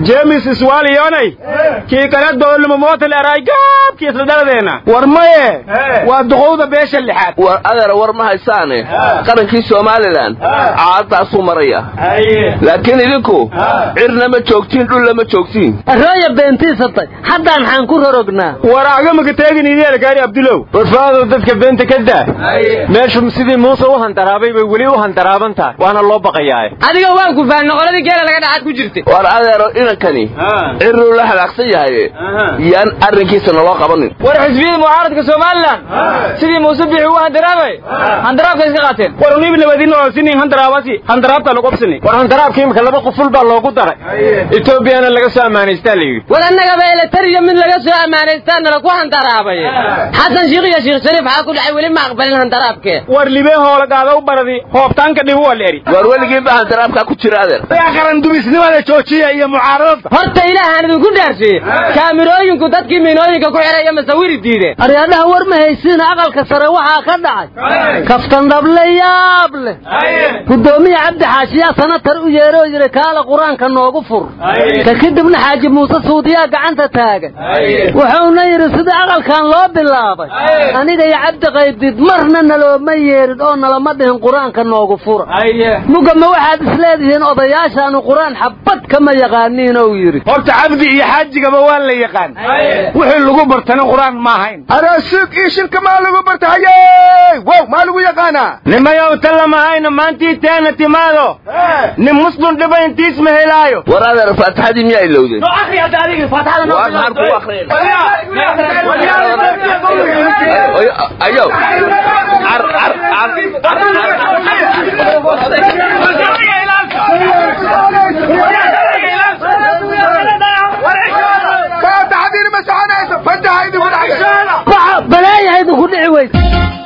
[SPEAKER 9] james iswaaliyonay kii kale doolnimo mootal eray gaabkii isla dhaladeena war maye waa duqowda beesha lixaad
[SPEAKER 11] war adeer war ma haysaane qarankii somalilan caadaasuu maraya laakiin idinku cirna ma joogtiin dhulla ma joogtiin
[SPEAKER 8] arooya beentiisatay haddaan xaan ku rorognaa
[SPEAKER 9] war agamaga teegin idiel gaari abdulow warfaadow dadka beenta ka daa meeshu sidii muuse u handaraabay bay weli u handaraaban tahay waana loo baqayaa
[SPEAKER 12] adiga waan ku fahanna qoladii geela laga dhacaad ku jirtay
[SPEAKER 11] war adeero inankani ciruu la halaagsan yahay yaan arrinkiisa naloo qabanin
[SPEAKER 10] war xisbiyada mucaaradka somalilan sidii muuse bixi u handaraabay handaraabka iska qaateen
[SPEAKER 9] war uniib nabadina oo sini handaraabasi handaraabta lagu qabsani war handaraabka imika laba quful baa loogu daray etoobiyana laga soo ammaanaystaa la yidhi
[SPEAKER 12] war annagaba eletariya mid laga soo ammaanaystaa nala ku handaraabay xasan shiikh iyo sheekh shariif waxaa ku dhacay weli ma aqbalin handaraabkee
[SPEAKER 9] war libee hoolagaada u baradi hoobtaanka dhibu waa la eri
[SPEAKER 11] war weligiiba handaraabkaa ku jira adeer
[SPEAKER 9] qaran dumisnimada joojiya iyo mucaaradada
[SPEAKER 12] horta ilaahaan idinku dhaarsiye kaamirooyinku dadkii miinooyinka ku xidhaya masawiri diideen
[SPEAKER 8] aryaadhaha war ma haysiina aqalka sare waxaa ka dhacay kaftan dhable yaab leh guddoomiya cabdi xaashiyaa sanatar u yeeroo yidhi kaala qur-aanka noogu fur ka kadibna xaaji muuse suudiyaa gacanta taagan wuxuuna yidhi sidii aqalkan loo bilaabay aniga iyo cabdi qaybdid marna nalooma yeerin oo nalama dhihin qur-aanka noogu fura mugama waxaad isleedihiin odayaashaanu qur-aan xabad kama yaqaaniin ou yidhi
[SPEAKER 9] horta cabdi iyo xaajigaba waa la yaqaan wixii lagu bartana qur-aan ma ahayn
[SPEAKER 4] araasuug iyo shilka maa lagu barta haye wow maa lagu yaqaanaa
[SPEAKER 9] nimayow talamahayna maantii teena timaado nin muslim dhiba intiis ma helaayo
[SPEAKER 11] war adeer faatixadii miyaa ilowdeen ayow
[SPEAKER 4] faataxadiina ma soconayso fataha idinku
[SPEAKER 8] balaayaha idinku dhici weysa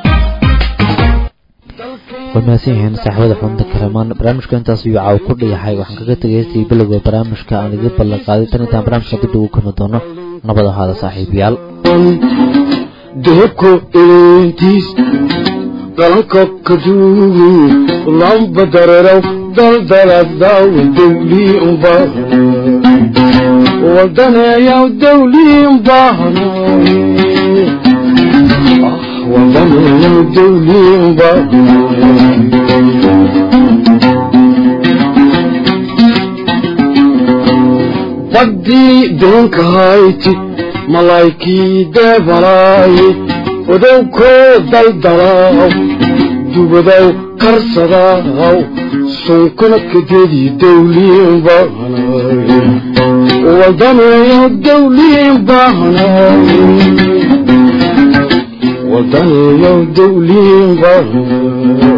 [SPEAKER 2] way mahadsan yihiin saaxiibada xubinta karamaan barnaamijka intaas ayuu caaw ku dhayahay waxaan kaga tegaystay bilowga barnaamijka aan idiin ballan qaaday tan intaan barnaamijka dib ugu kulmi doono nabad ahaada saaxiibayaal
[SPEAKER 15] dehebko eentiis dhalanka kaduugu lamba dareeraw daldaladaw dawlii umbahana wadaneeyaw dawlii umbahana wadaneeyaw dawlii umbahana baddii deenka hayti malaykii deebalaay odowkoo daldalaaw dubadow karsadaaw sunkuna kadedii dawliin baahanaay wadaneeyo dawliin baahanaay wadaneeyo dawliin baahanaay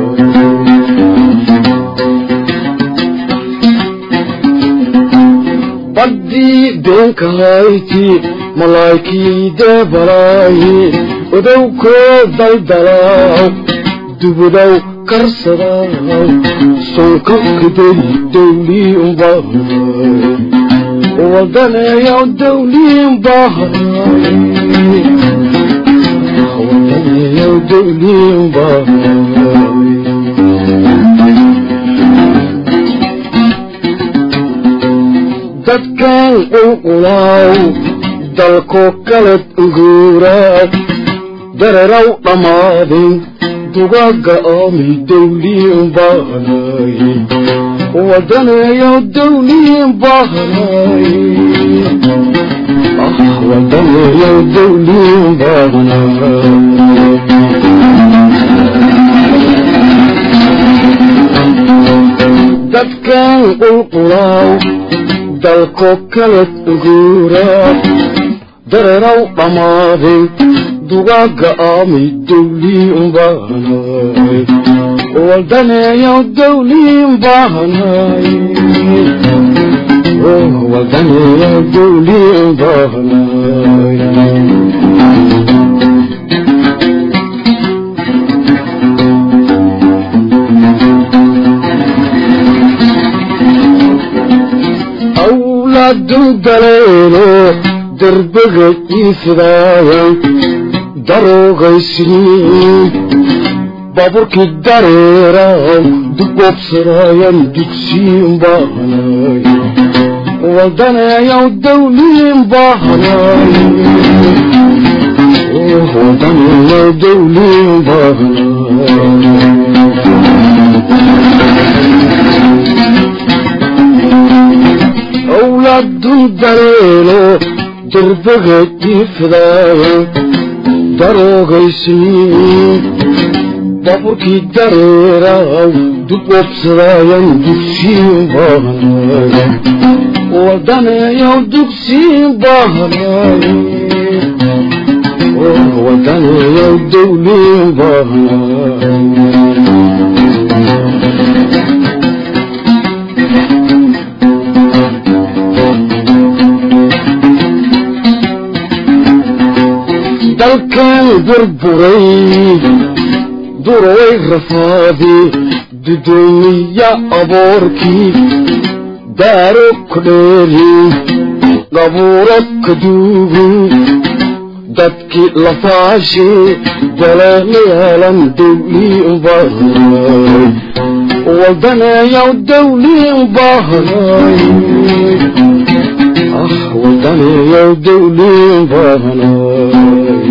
[SPEAKER 15] baddii deenka hayti malaykii deebalaay odowkoo daldalaaw dubadow karsadaaw sunka kadedi dawlii umbahanaay wadaneeyo dawliin baahanaay wadaneeyo dawliin baahanaay dadkan qulqulaaw dalko kaled uguuraaw dareeraw dhammaadeen dugaagga aamay dawliin baahanaay wadaneeyo dawliin baahanaay ah wadaneeyo dawliin baahanaay dadkan qulqulaaw dalko kaled uguuraa dareeraw dhammaaday dugaagga aamay dawliin baahanaay wadaneeyo dawliin baahanaay wadaneeyo dawliin baahanaay awlaadu daleelo derbaga iifidaayan daroogaysniin baaburkii dareeraaw dugobsadaayan dugsiin baahanaay wadanayow dawliin baahnaay wadanayow dawliin baahnaay awlaadun dareelo derbaga jiifdaaya daroogaysiin baaburkii dareeraw dib obsadaayan dugsiin baahnaay wadaneeyow dugsiin baahnaay wadaneeyow dawliin baahnaay dalkan burburay duroway rafaadi dudoomiya aboorkii daaro kudheeri qabuuro kaduugu dadkii lafaashi daleelayaalan dawliin baahnaay wadaneeyaw dawliin baahnaay ah wadaneeyaw dawliin baahnaay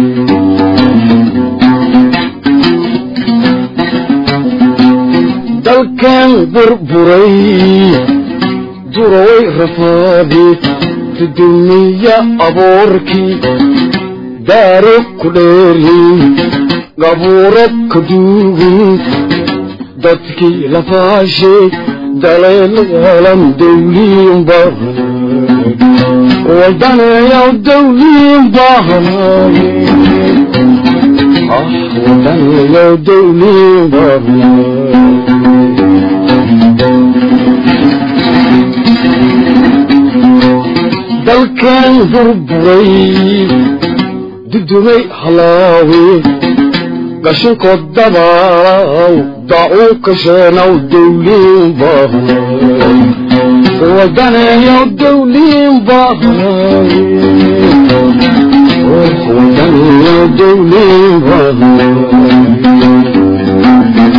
[SPEAKER 15] dalkan burburay duroway rafaadi dudumiya aboorkii daaro kudheeri qabuuro kaduugu dadkii lafaashe daleelayalan dawliin baahnaay wadaneeyaw dawliin baahnaay ah wadaneeyaw dawliin baahnaay dalkan burburay dudumay halaawe gashinkood dabaalaw daacuu kasheenaw dawliin baahnaay wadaneeyaw dawliin baahnaay wadaneeyaw dawliin baahnaay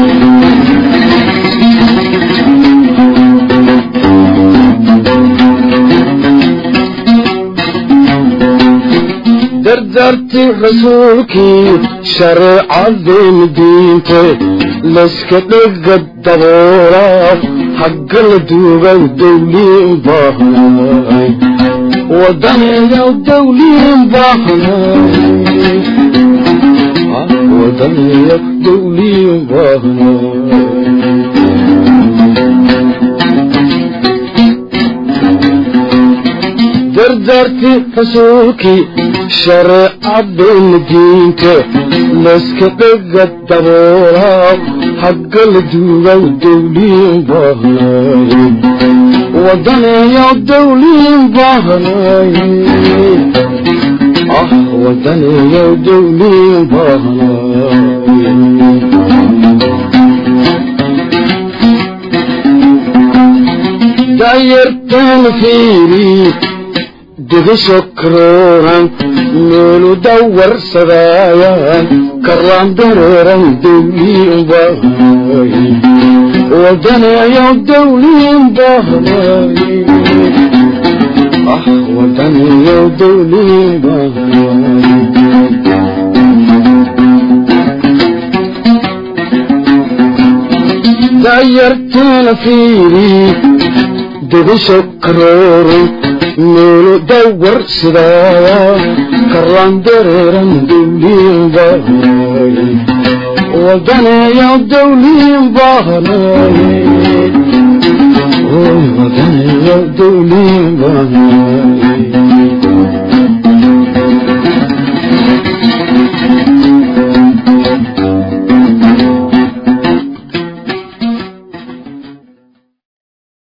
[SPEAKER 15] dardarti rasuulkii shareecadeen diinte layska dhega daboola hagga la duugaw dawliin baahnaay wadaneeyaw dawliin baahnaay wadaneeyaw dawliin baahnaay dardarti rasuulkii shareecadeen diinte layska dhega daboola hagga la duugaw dawliin baahnaay wadaneeyaw dawliin baahnaay ah wadaneeyaw dawliin baahnaay daayartaan fiiri digisho karooran meelu dawarsadaayan karaan dareeran dawliin baahnaay wadaneeyaw dawliin baahnaay ah wadaneeyaw dawliin baahnaay daayartaana fiiri digisho karooran meelu dawarsidaaya karaan dareeran dawliin baahnaay wadaneeyaw dawliin baahnaay wadaneeyaw dawliin baahnaay